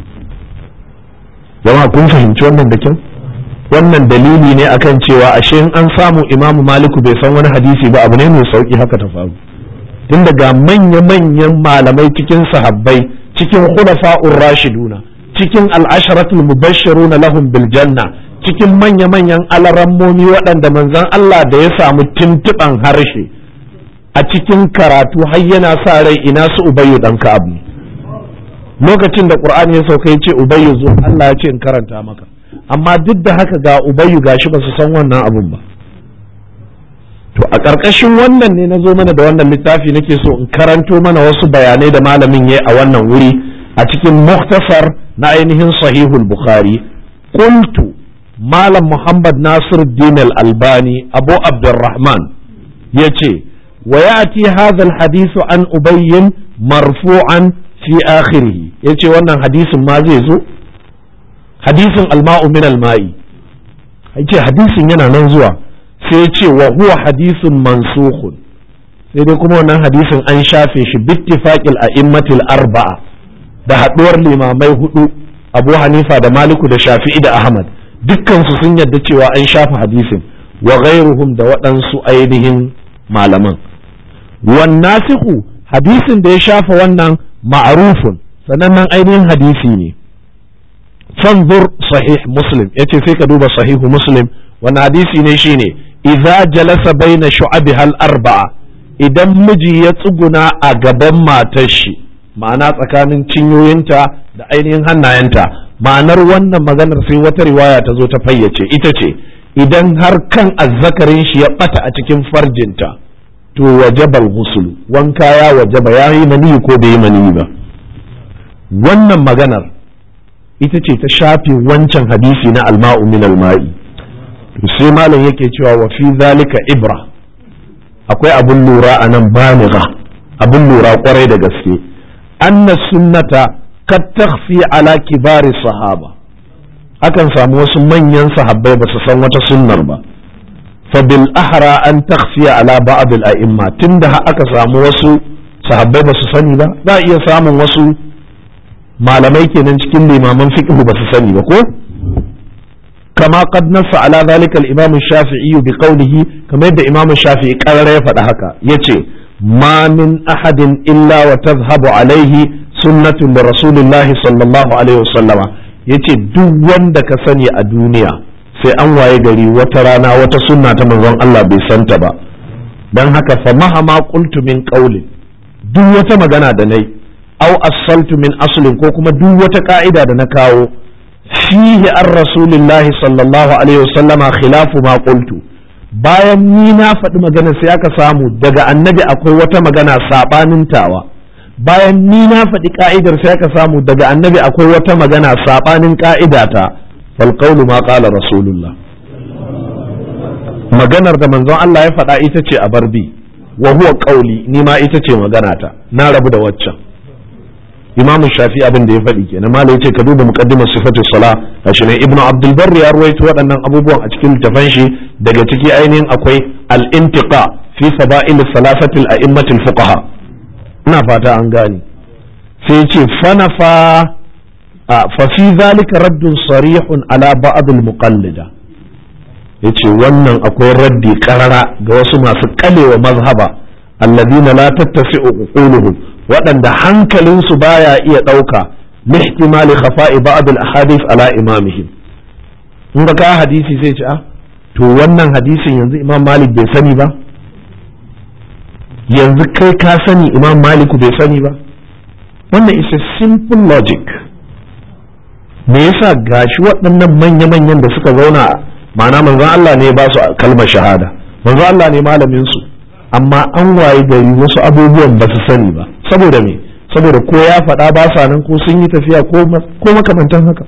jama'a kun fahimci wannan da kyau wannan dalili ne akan cewa ashe in an samu Imam Maliku bai san wani hadisi ba abu ne mai sauki haka ta faru tun daga manya-manyan malamai cikin sahabbai cikin khulafa'ur rashiduna cikin al'asharatul mubashshiruna lahum bil janna cikin manya-manyan alarammomi waɗanda manzon Allah da ya samu tuntuɓan harshe a cikin karatu har yana sa rai ina su ubayyu dan ka'ab ne lokacin da qur'ani ya sauka ya ce ubayyu zo Allah ya ce in karanta maka amma duk da haka ga ubayyu gashi ba su san wannan abun ba to a ƙarƙashin wannan ne na zo mana da wannan littafi nake so in karanto mana wasu bayanai da malamin ya a wannan wuri a cikin muktasar na ainihin sahihul bukhari qultu malam muhammad nasir din al-albani abu abdurrahman ya ce wa ya'ti hadha al-hadith an ubayyin marfu'an fi akhirih yace wannan hadisin ma zai zo hadisin al-ma'u min al-ma'i yace hadisin yana nan zuwa sai ce wa huwa hadisun mansukhun sai dai kuma wannan hadisin an shafe shi bittifaqil a'immatil arba'a da haduwar limamai hudu Abu Hanifa da Maliku da Shafi'i da Ahmad dukkan su sun yarda cewa an shafe hadisin wa ghairuhum da waɗansu ainihin malaman wan nasikhu hadisin da ya shafa wannan ma'rufun sanannen ainihin hadisi ne fanzur sahih muslim yace sai ka duba sahihu muslim wannan hadisi ne shine idza jalasa baina shu'abiha al-arba'a idan miji ya tsuguna a gaban matar shi ma'ana tsakanin cinyoyinta da ainihin hannayenta ma'anar wannan maganar sai wata riwaya ta zo ta fayyace ita ce idan har kan azzakarin shi ya bata a cikin farjinta to wajabal ghusl wanka ya wajaba ya yi mani ko bai yi mani ba wannan maganar ita ce ta shafe wancan hadisi na alma'u min alma'i sai malam yake cewa wa fi zalika ibra akwai abin lura a nan baligha abin lura kwarai da gaske anna sunnata kad takhfi ala kibari sahaba akan samu wasu manyan sahabbai ba su san wata sunnar ba fa bil ahra an takhfi ala ba'd al a'imma tunda aka samu wasu sahabbai ba su sani ba za a iya samun wasu malamai kenan cikin limaman fiqh ba su sani ba ko كما قد نص على ذلك الإمام الشافعي بقوله كما يبدأ إمام الشافعي قال يفعل هكا يتي ما من أحد إلا وتذهب عليه سنة لرسول الله صلى الله عليه وسلم yace duk wanda ka sani a duniya sai an waye gari wata rana wata sunna ta manzon Allah bai santa ba dan haka fa mahama qultu min qawlin duk wata magana da nai au asaltu min aslin ko kuma duk wata ka'ida da na kawo fihi an rasulillahi sallallahu alaihi wasallama khilafu ma qultu bayan ni na faɗi magana sai aka samu daga annabi akwai wata magana saɓanin tawa bayan ni na faɗi ka'idar sai aka samu daga annabi akwai wata magana saɓanin ka'idata fal qawlu ma qala rasulullah maganar da manzon Allah ya faɗa ita ce a barbi wa huwa qawli ni ma ita ce maganata na rabu da waccan imamu shafi abin da ya faɗi kenan malai yace ka duba muqaddimar sifatu sala gashi ne ibnu abdul barr ya ruwaito waɗannan abubuwan a cikin littafan shi daga ciki ainihin akwai al-intiqa fi fada'il salasatil a'immatil fuqaha ina fata an gane sai yace fanafa fa fi zalika raddun sarihun ala ba'd al-muqallida yace wannan akwai raddi karara ga wasu masu kalewa mazhaba alladina la tattasi'u uquluhum waɗanda hankalinsu baya iya ɗauka lihtimali khafa'i ba'd al-ahadith ala imamihim in ga hadisi sai ce ah to wannan hadisin yanzu imam malik bai sani ba yanzu kai ka sani imam maliku bai sani ba wannan is a simple logic me yasa gashi waɗannan manya-manyan da suka zauna ma'ana manzon Allah ne ba su kalmar shahada manzon Allah ne malamin su amma an waye gari wasu abubuwan ba su sani ba saboda me saboda ko ya faɗa ba sa nan ko sun yi tafiya ko makamantan haka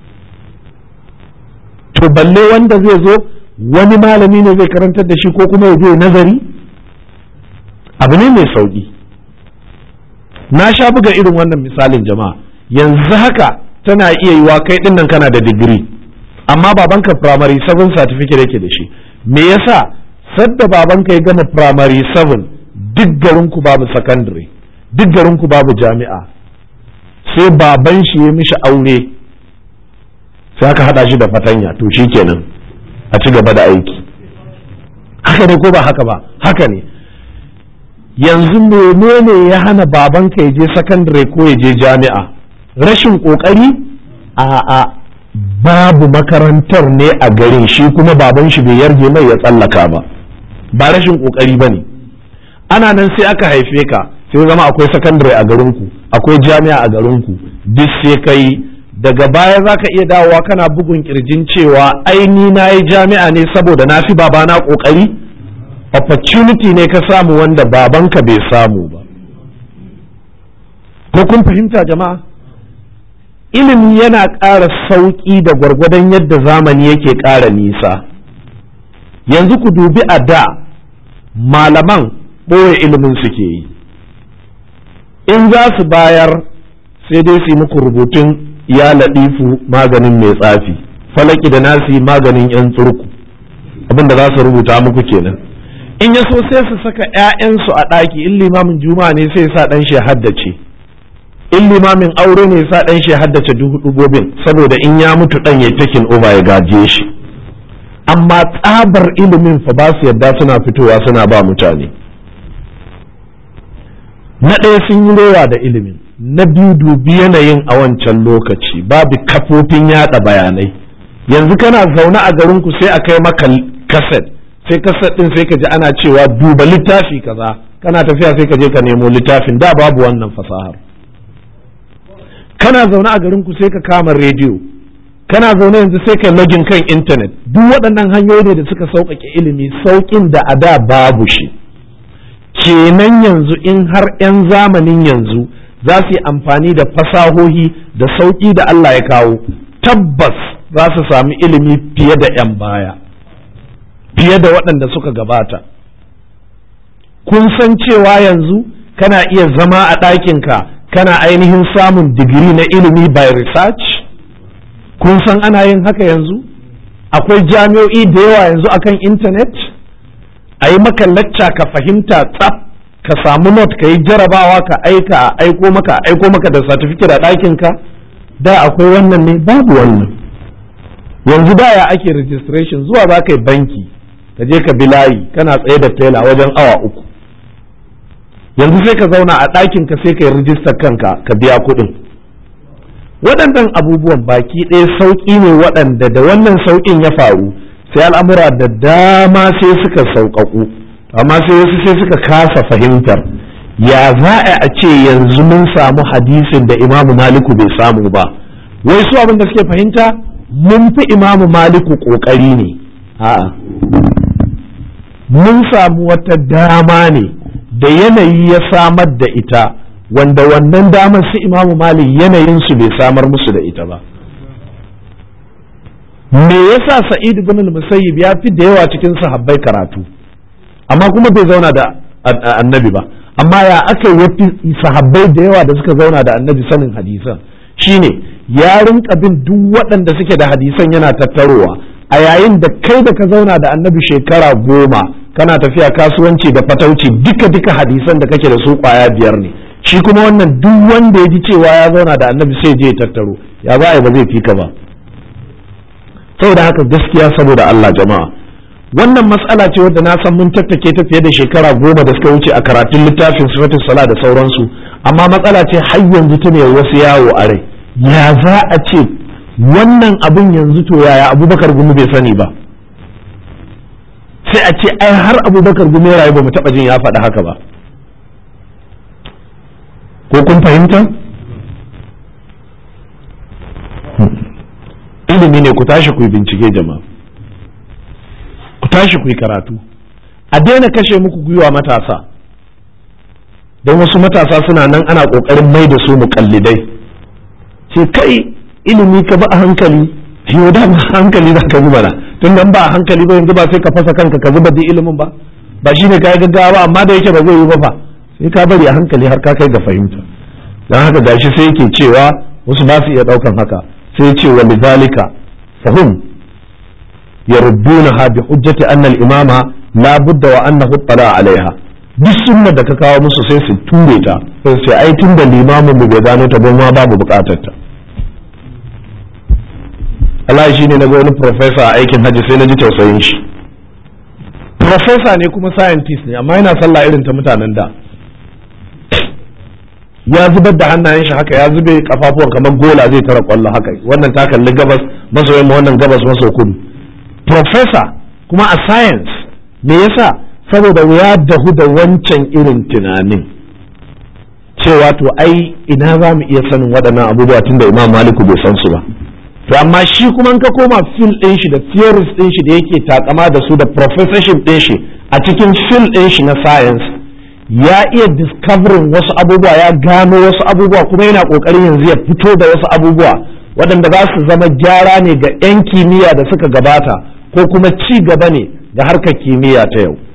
to balle wanda zai zo wani malami ne zai karantar da shi ko kuma ya je nazari abu ne mai sauƙi na sha buga irin wannan misalin jama'a yanzu haka tana iya yiwa kai ɗin nan kana da digiri amma babanka primary 7 certificate yake da shi me yasa sadda babanka ya gama primary 7 duk garinku babu secondary duk garinku babu jami'a sai baban shi ya mishi aure sai aka hada shi da fatanya to shi kenan a ci gaba da aiki haka ne ko ba haka ba haka ne yanzu menene ya hana babanka ya je secondary ko ya je jami'a rashin kokari a a babu makarantar ne a garin shi kuma baban shi bai yarje mai ya tsallaka ba ba rashin kokari ba ne ana nan sai aka haife ka sai zama akwai sakandare a garinku akwai jami'a a garinku duk sai ka yi daga baya za ka iya dawowa kana bugun kirjin cewa aini na yi jami'a ne saboda na fi babana kokari opportunity ne ka samu wanda babanka bai samu ba ko kun fahimta jama'a ilimi yana ƙara sauƙi da gwargwadon yadda zamani yake ƙara nisa yanzu ku dubi a da malaman ɓoye ilimin suke yi in za su bayar sai dai su yi muku rubutun ya laɗifu maganin mai tsafi falaki da nasi maganin yan tsurku abin da za su rubuta muku kenan in ya so sai su saka 'ya'yansu a ɗaki in limamin juma'a ne sai sa ɗan shi haddace in limamin aure ne sa ɗan shi haddace duk hudubobin saboda in ya mutu ɗan ya takin over ya gaje shi amma tsabar ilimin fa ba su yadda suna fitowa suna ba mutane na ɗaya sun yi rowa da ilimin na biyu dubi yanayin a wancan lokaci babu kafofin yada bayanai yanzu kana zaune a garinku sai a kai maka kaset sai kaset ɗin sai ka ji ana cewa duba littafi kaza kana tafiya sai ka je ka nemo littafin da babu wannan fasahar kana zaune a garinku sai ka kama rediyo kana zaune yanzu sai ka login kan intanet duk waɗannan hanyoyi ne da suka sauƙaƙe ilimi sauƙin da a da babu shi kenan yanzu in har 'yan zamanin yanzu za su yi amfani da fasahohi da sauƙi da Allah ya kawo tabbas za su sami ilimi fiye da 'yan baya fiye da waɗanda suka gabata kun san cewa yanzu kana iya zama a ɗakinka kana ainihin samun digiri na ilimi by research kun san ana yin haka yanzu akwai jami'o'i da yawa yanzu akan intanet a yi maka lacca ka fahimta tsaf ka samu not ka yi jarabawa ka aika a aiko maka aiko maka da certificate a ɗakinka da akwai wannan ne babu wannan yanzu da ya ake registration zuwa za ka yi banki ka je ka bi layi kana tsaye da tela wajen awa uku yanzu sai ka zauna a ɗakinka sai ka yi rijistar kanka ka biya kuɗin waɗannan abubuwan baki ɗaya sauƙi ne waɗanda da wannan sauƙin ya faru sai al'amura da dama sai suka sauƙaƙu amma sai wasu sai suka kasa fahimtar ya za a ce yanzu mun samu hadisin da imamu maliku bai samu ba wai su abin da suke fahimta mun fi imamu maliku ƙoƙari ne a'a mun samu wata dama ne da yanayi ya samar da ita wanda wannan damar su imamu malik yanayinsu bai samar musu da ita ba me yasa sa'id ibn al-musayyib ya fi da yawa cikin sahabbai karatu amma kuma bai zauna da annabi ba amma ya aka yi sahabbai da yawa da suka zauna da annabi sanin hadisan shine ya rinka bin duk waɗanda suke da hadisan yana tattarowa a yayin da kai da ka zauna da annabi shekara goma kana tafiya kasuwanci da fatauci duka duka hadisan da kake da su kwaya biyar ne shi kuma wannan duk wanda ya ji cewa ya zauna da annabi sai je ya tattaro ya za a yi ba zai fika ba saboda haka gaskiya saboda Allah jama'a wannan matsala ce wadda na san mun tattake ta fiye da shekara goma da suka wuce a karatun littafin sifatin sala da sauransu amma matsala ce har yanzu ta ne wasu yawo a rai ya za a ce wannan abin yanzu to yaya abubakar gumi bai sani ba sai a ce ai har abubakar gumi rayu ba mu taɓa jin ya faɗi haka ba ko kun fahimta ilimi ne ku tashi ku yi bincike jama'a ku tashi ku yi karatu a daina kashe muku gwiwa matasa don wasu matasa suna nan ana ƙoƙarin mai da su muƙallidai ce kai ilimi ka ba a hankali yau da ba hankali za ka zuba na tun nan ba a hankali ba yanzu ba sai ka fasa kanka ka zuba duk ilimin ba ba shi ne ka yi gaggawa amma da yake ba zai yi ba fa sai ka bari a hankali har ka kai ga fahimta don haka gashi sai yake cewa wasu ba su iya ɗaukan haka sai ce wa lidhalika fahum yaruddunaha bi hujjati anna al-imama la budda wa annahu tala alaiha duk sunna da ka kawo musu sai su ture ta sai sai ai tun da limamin mu bai gano ta don ma babu bukatar ta Allah shi ne na ga wani professor a aikin hajji sai na ji tausayin shi professor ne kuma scientist ne amma yana sallah irin ta mutanen da ya zubar da hannayen shi haka ya zube kafafuwan kamar gola zai tara kwallo haka wannan ta kalli gabas maso yamma wannan gabas maso kudu professor kuma a science me yasa saboda ya dahu da wancan irin tunanin cewa to ai ina za mu iya sanin waɗannan abubuwa tun da imam maliku bai san su ba to amma shi kuma in ka koma fil ɗin shi da theories ɗin shi da yake takama da su da professorship ɗin shi a cikin fil ɗin shi na science ya iya discovering wasu abubuwa ya gano wasu abubuwa kuma yana ƙoƙarin yanzu ya fito da wasu abubuwa waɗanda za su zama gyara ne ga 'yan kimiyya da suka gabata ko kuma ci gaba ne ga harkar kimiyya ta yau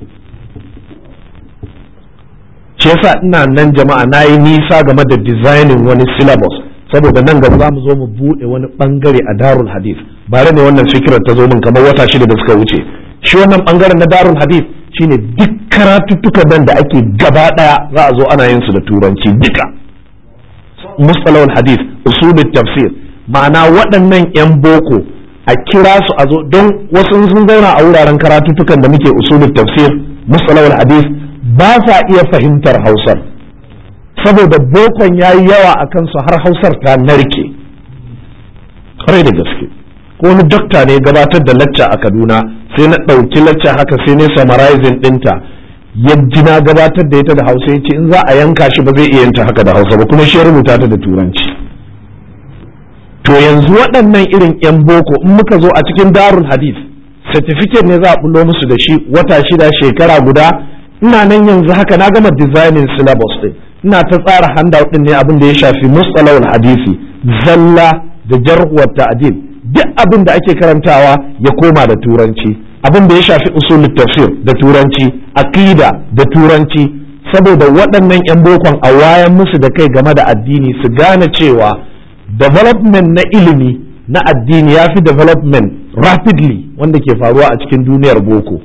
shi yasa ina nan jama'a na yi nisa game da designing wani syllabus saboda nan gaba za mu zo mu buɗe wani bangare a darul hadith bare ne wannan fikirar ta zo min kamar wata shida da suka wuce shi wannan bangaren na darul hadith shine duk karatuttuka nan da ake gaba daya za a zo ana yin su da turanci duka mustalahul hadith usulut tafsir ma'ana waɗannan yan boko a kira su a zo don wasu sun zauna a wuraren karatuttukan da muke usulut tafsir mustalahul hadith ba sa iya fahimtar hausar saboda bokon ya yi yawa a kansu har hausar ta narke kwarai da gaske ko wani dokta ne gabatar da lacca a kaduna sai na ɗauki lacca haka sai ne summarizing ɗinta ya ji na gabatar da ita da hausa ya ce in za a yanka shi ba zai iya yanta haka da hausa ba kuma shi ya rubuta ta da turanci to yanzu waɗannan irin 'yan boko in muka zo a cikin darul hadith certificate ne za a bullo musu da shi wata shida shekara guda ina nan yanzu haka na gama designing syllabus din ina ta tsara handout din ne abin da ya shafi mustalahul hadisi zalla da jarh wa ta'dil duk abin da ake karantawa ya koma da turanci abin da ya shafi usulul tafsir da turanci aqida da turanci saboda waɗannan 'yan bokon a wayan musu da kai game da addini su gane cewa development na ilimi na addini ya fi development rapidly wanda ke faruwa a cikin duniyar boko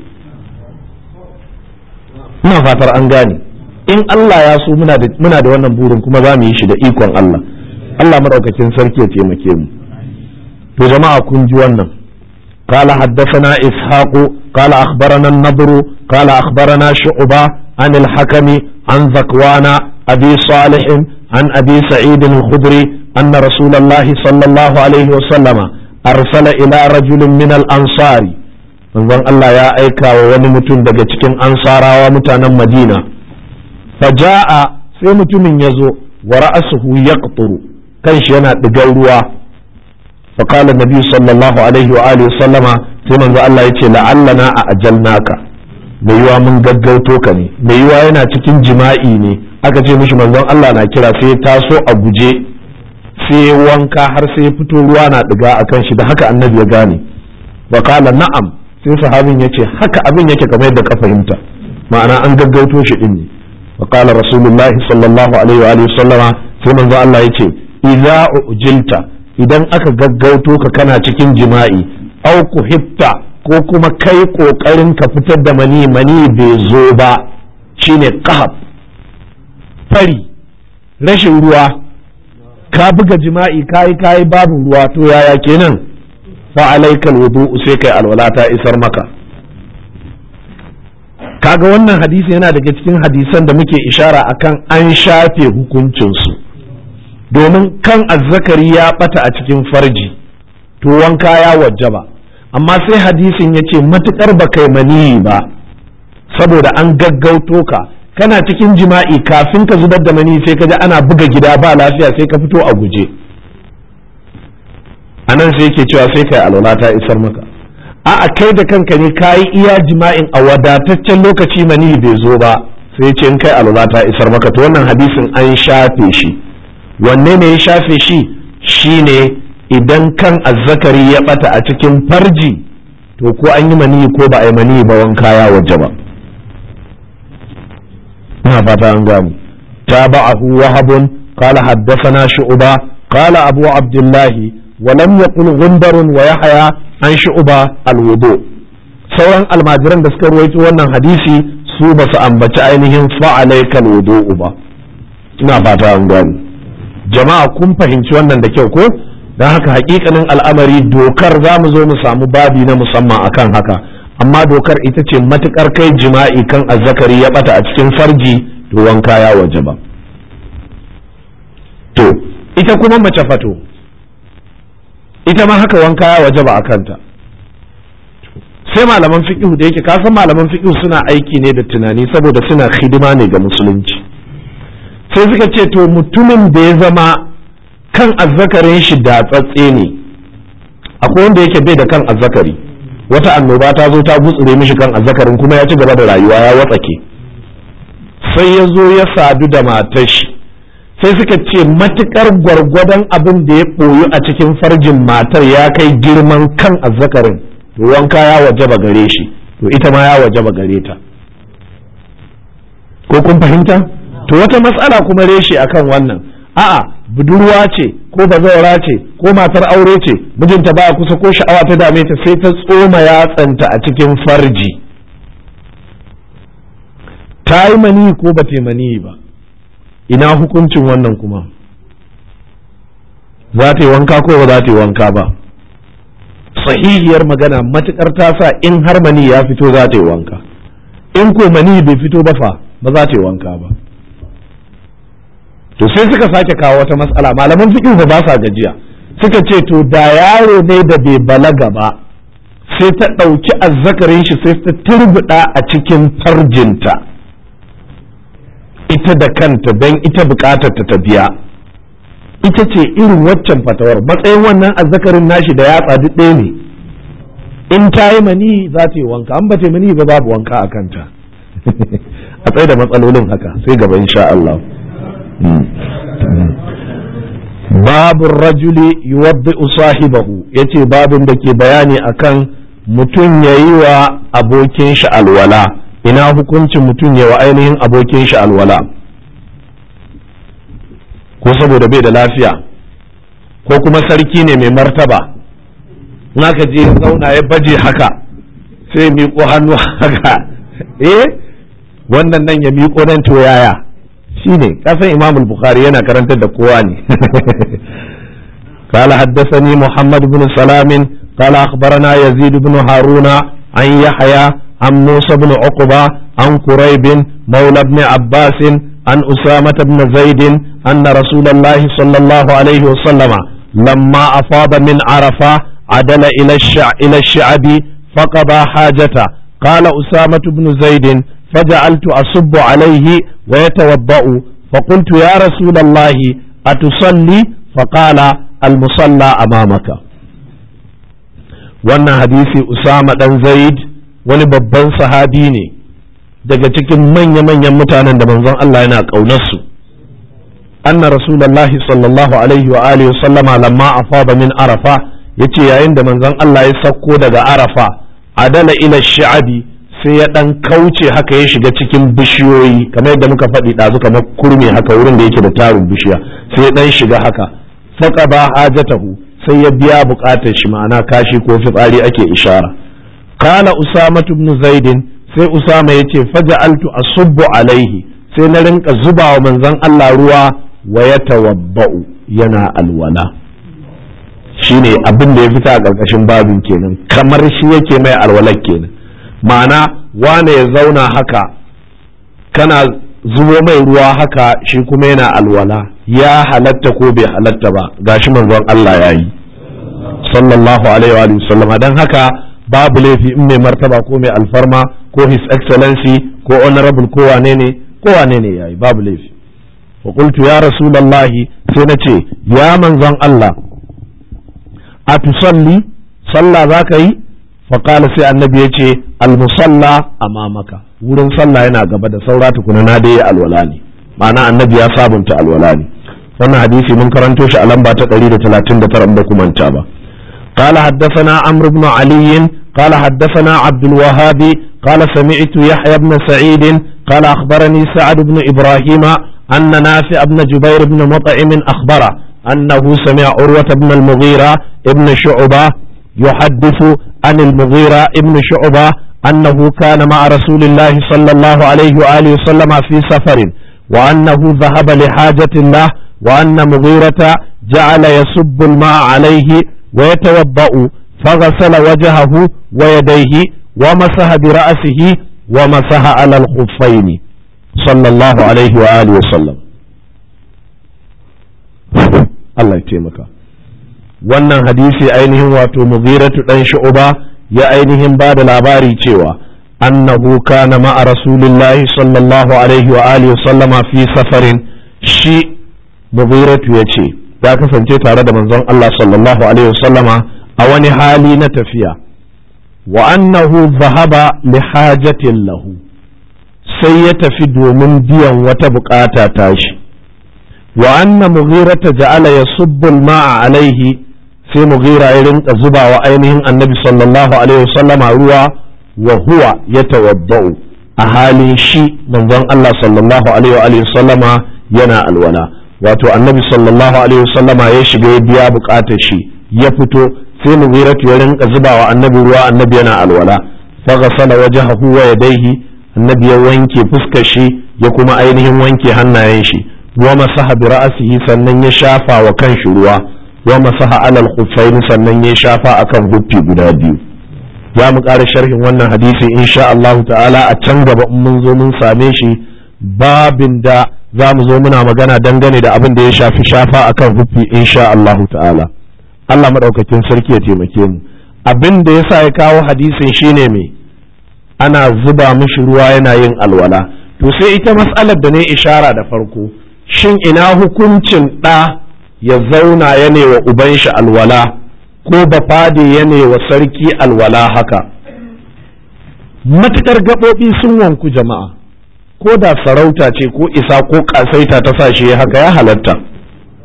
ina fatar an gane in Allah ya so muna da wannan burin kuma za mu yi shi da ikon Allah Allah maɗaukakin sarki ya taimake mu to jama'a kun ji wannan قال حدثنا إسحاق قال أخبرنا النضر قال أخبرنا شعبة عن الحكم عن ذكوان أبي صالح عن أبي سعيد الخدري أن رسول الله صلى الله عليه وسلم أرسل إلى رجل من الأنصار manzon Allah ya aika wa wani mutum daga cikin ansarawa mutanen Madina faja'a sai mutumin ya zo wa ra'asuhu yaqturu kanshi yana digar ruwa فقال النبي صلى الله عليه وآله وسلم sai manzo Allah yace la'allana a ajalnaka mai yiwa mun gaggauto ka ne mai yiwa yana cikin jima'i ne aka ce mishi manzon Allah na kira sai ya taso a guje sai ya wanka har sai ya fito ruwa na diga akan shi da haka annabi ya gane wa qala na'am sai sahabin yace haka abin yake kamar yadda ka fahimta ma'ana an gaggauto shi din ne wa qala rasulullahi sallallahu alaihi wa alihi sallama sai manzo Allah yace idza ujilta idan aka gaggauto ka kana cikin jima'i au ku hitta ko kuma kai kokarin ka fitar da mani mani bai zo ba shine kahab fari rashin ruwa ka buga jima'i kayi kayi babu ruwa to yaya kenan fa alaikal wudu sai kai alwala ta isar maka kaga wannan hadisi yana daga cikin hadisan da muke ishara akan an shafe hukuncinsu domin kan azzakari ya bata a cikin farji to wanka ya wajaba amma sai hadisin ya ce matukar ba kai maniyi ba saboda an gaggauto ka kana cikin jima'i kafin ka zubar da mani sai ka ji ana buga gida ba lafiya sai ka fito a guje a nan sai yake cewa sai kai alwala ta isar maka a'a kai da kanka ne ka yi iya jima'in a wadataccen lokaci mani bai zo ba sai ce in kai alwala ta isar maka to wannan hadisin an shafe shi wanne ne ya shafe shi shine idan kan azzakari ya bata a cikin farji to ko an yi mani ko ba a yi mani ba wanka ya waje ba ina fata an gamu tabahu wahabun قال حدثنا شعبة قال أبو عبد الله ولم يقل غندر ويحيى عن شعبة الوضوء sauran almajiran da suka ruwaito wannan hadisi su ba su ambaci ainihin fa'alaika alwudu ba ina fata an gani jama'a kun fahimci wannan da kyau ko don haka hakikanin al'amari dokar za mu zo mu samu babi na musamman akan haka amma dokar ita ce matukar kai jima'i kan azzakari ya bata a cikin farji to wanka ya waje ba to ita kuma mace fato ita ma haka wanka ya waje ba a kanta sai malaman fiqhu da yake kasan malaman fiqhu suna aiki ne da tunani saboda suna hidima ne ga musulunci sai suka ce to mutumin da ya zama kan azzakarin shi da tsatse ne akwai wanda yake bai da kan azzakari wata annoba ta zo ta gutsure mishi kan azzakarin kuma ya ci gaba da rayuwa ya watsake sai ya zo ya sadu da matar shi sai suka ce matukar gwargwadon abin da ya ɓoyu a cikin farjin matar ya kai girman kan azzakarin to wanka ya wajaba gare shi to ita ma ya wajaba gare ta ko kun fahimta to wata matsala kuma reshe akan wannan a'a budurwa ce ko bazawara ce ko matar aure ce mijinta baya kusa ko sha'awa ta dame ta sai ta tsoma yatsanta a cikin farji ta yi mani ko ba ta mani ba ina hukuncin wannan kuma za ta yi wanka ko ba za ta yi wanka ba sahihiyar magana matukar ta sa in har mani ya fito za ta yi wanka in ko mani bai fito ba fa ba za ta yi wanka ba to sai suka sake kawo wata matsala malaman fiqh ba sa gajiya suka ce to da yaro ne da bai balaga ba sai ta ɗauki azzakarin shi sai ta turbuɗa a cikin farjinta ita da kanta don ita buƙatar ta ta biya ita ce irin waccan fatawar matsayin wannan azzakarin nashi da yatsa duk ɗaya ne in ta yi mani za ta yi wanka an ba ta yi mani ba babu wanka a kanta a tsaye da matsalolin haka sai gaba insha Allah babun rajuli yuwaddi sahibahu yace babun da ke bayani akan mutum ya yi wa abokin shi alwala ina hukuncin mutum ya wa ainihin abokin shi alwala ko saboda bai da lafiya ko kuma sarki ne mai martaba in aka je zauna ya baje haka sai miƙo hannu haka eh wannan nan ya miƙo nan to yaya shine kasan imam bukhari yana karantar da kowa ne قال حدثني محمد بن سلام قال أخبرنا يزيد بن هارون عن يحيى عن موسى بن عقبة عن قريب مولى بن عباس عن أسامة بن زيد أن رسول الله صلى الله عليه وسلم لما أفاض من عرفة عدل إلى الشع إلى الشعب فقضى حاجته قال أسامة بن زيد فجعلت أصب عليه ويتوضأ فقلت يا رسول الله أتصلي فقال المصلى أمامك wannan hadisi Usama dan Zaid wani babban sahabi ne daga cikin manya-manyan mutanen da manzon Allah yana ƙaunarsu anna rasulullahi sallallahu alaihi wa alihi sallama lamma afada min arafa yace yayin da manzon Allah ya sauko daga arafa adala ila shi'abi sai ya dan kauce haka ya shiga cikin bishiyoyi kamar yadda muka faɗi ɗazu kamar kurme haka wurin da yake da tarin bishiya sai ya dan shiga haka faqaba hajatahu sai ya biya buƙatar shi ma'ana kashi ko fitsari ake ishara qala usama ibn zaid sai usama yace faja'altu asubbu alaihi sai na rinka zubawa manzon Allah ruwa wa yatawabba'u yana alwala shine abin da ya fita a ƙarƙashin babin kenan kamar shi yake mai alwalar kenan ma'ana wane ya zauna haka kana zubo mai ruwa haka shi kuma yana alwala ya halatta ko bai halatta ba gashi manzon Allah ya yi sallallahu alaihi wa sallam dan haka babu laifi in mai martaba ko mai alfarma ko his excellency ko honorable ko wane ne ko wane ne yayi babu laifi wa qultu ya rasulullahi sai na ce ya manzon Allah a tusalli sallah zaka yi faƙala sai annabi ya ce almusalla amamaka wurin sallah yana gaba da saura tukuna na dai alwala ne ma'ana annabi ya sabunta alwala ne wannan hadisi mun karanto shi a lamba ta 139 ba ku manta ba قال حدثنا عمرو بن علي قال حدثنا عبد الوهاب قال سمعت يحيى بن سعيد قال أخبرني سعد بن إبراهيم أن نافع بن جبير بن مطعم أخبره أنه سمع عروة بن المغيرة ابن شعبة يحدث عن المغيرة ابن شعبة أنه كان مع رسول الله صلى الله عليه وآله وسلم في سفر وأنه ذهب لحاجة الله وأن مغيرة جعل يصب الماء عليه ويتوضأ فغسل وجهه ويديه ومسح برأسه ومسح على الخفين صلى الله عليه وآله وسلم الله يتيمك wannan hadisi ainihin wato mughiratu dan shu'ba ya ainihin ba da labari cewa annahu kana ma'a rasulillahi sallallahu alaihi wa alihi sallama fi safarin shi mughiratu yace ya kasance tare da manzon Allah sallallahu alaihi sallama a wani hali na tafiya wa annahu zahaba li hajatin lahu sai ya tafi domin biyan wata bukata tashi wa anna mughirata ja'ala yasubbu al-ma'a alaihi sai mughira ya rinka zuba wa ainihin annabi sallallahu alaihi wasallama ruwa wa huwa ya tawadda'u a halin shi manzon Allah sallallahu alaihi wasallama yana alwala wato annabi sallallahu alaihi wasallama ya shiga ya biya bukatar shi ya fito sai mughiratu ya rinka zuba wa annabi ruwa annabi yana alwala fa ghasala wajhahu wa yadayhi annabi ya wanke fuskar shi ya kuma ainihin wanke hannayen shi wa masaha bi ra'sihi sannan ya shafa wa kanshi ruwa wa masaha alal khuffaini sannan ya shafa akan huffi guda biyu za mu ƙara sharhin wannan hadisi insha Allah ta'ala a can gaba in mun zo mun same shi babin da za mu zo muna magana dangane da abin da ya shafi shafa akan huffi insha Allah ta'ala Allah madaukakin sarki ya taimake mu abin da yasa ya kawo hadisin shine me ana zuba mishi ruwa yana yin alwala to sai ita mas'alar da ne ishara da farko shin ina hukuncin ɗa ya zauna ya wa uban shi alwala ko bafade ya wa sarki alwala haka matukar gaɓoɓi sun wanku jama'a ko da sarauta ce ko isa ko ƙasaita ta sa shi haka ya halatta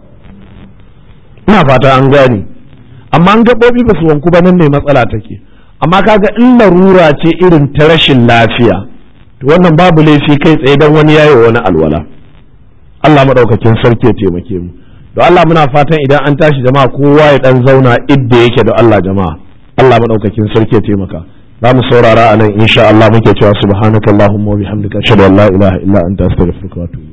ina fata an gani amma an gaɓoɓi ba su wanku ba nan ne matsala take amma kaga in larura ce irin ta rashin lafiya to wannan babu laifi kai tsaye dan wani yayi wani alwala Allah madaukakin sarki ya taimake mu don Allah muna fatan idan an tashi jama'a kowa ya dan zauna idda yake da Allah jama'a Allah madaukakin sarki ya taimaka za mu saurara a nan insha Allah muke cewa subhanakallahumma wa bihamdika ashhadu an la ilaha illa anta astaghfiruka wa atubu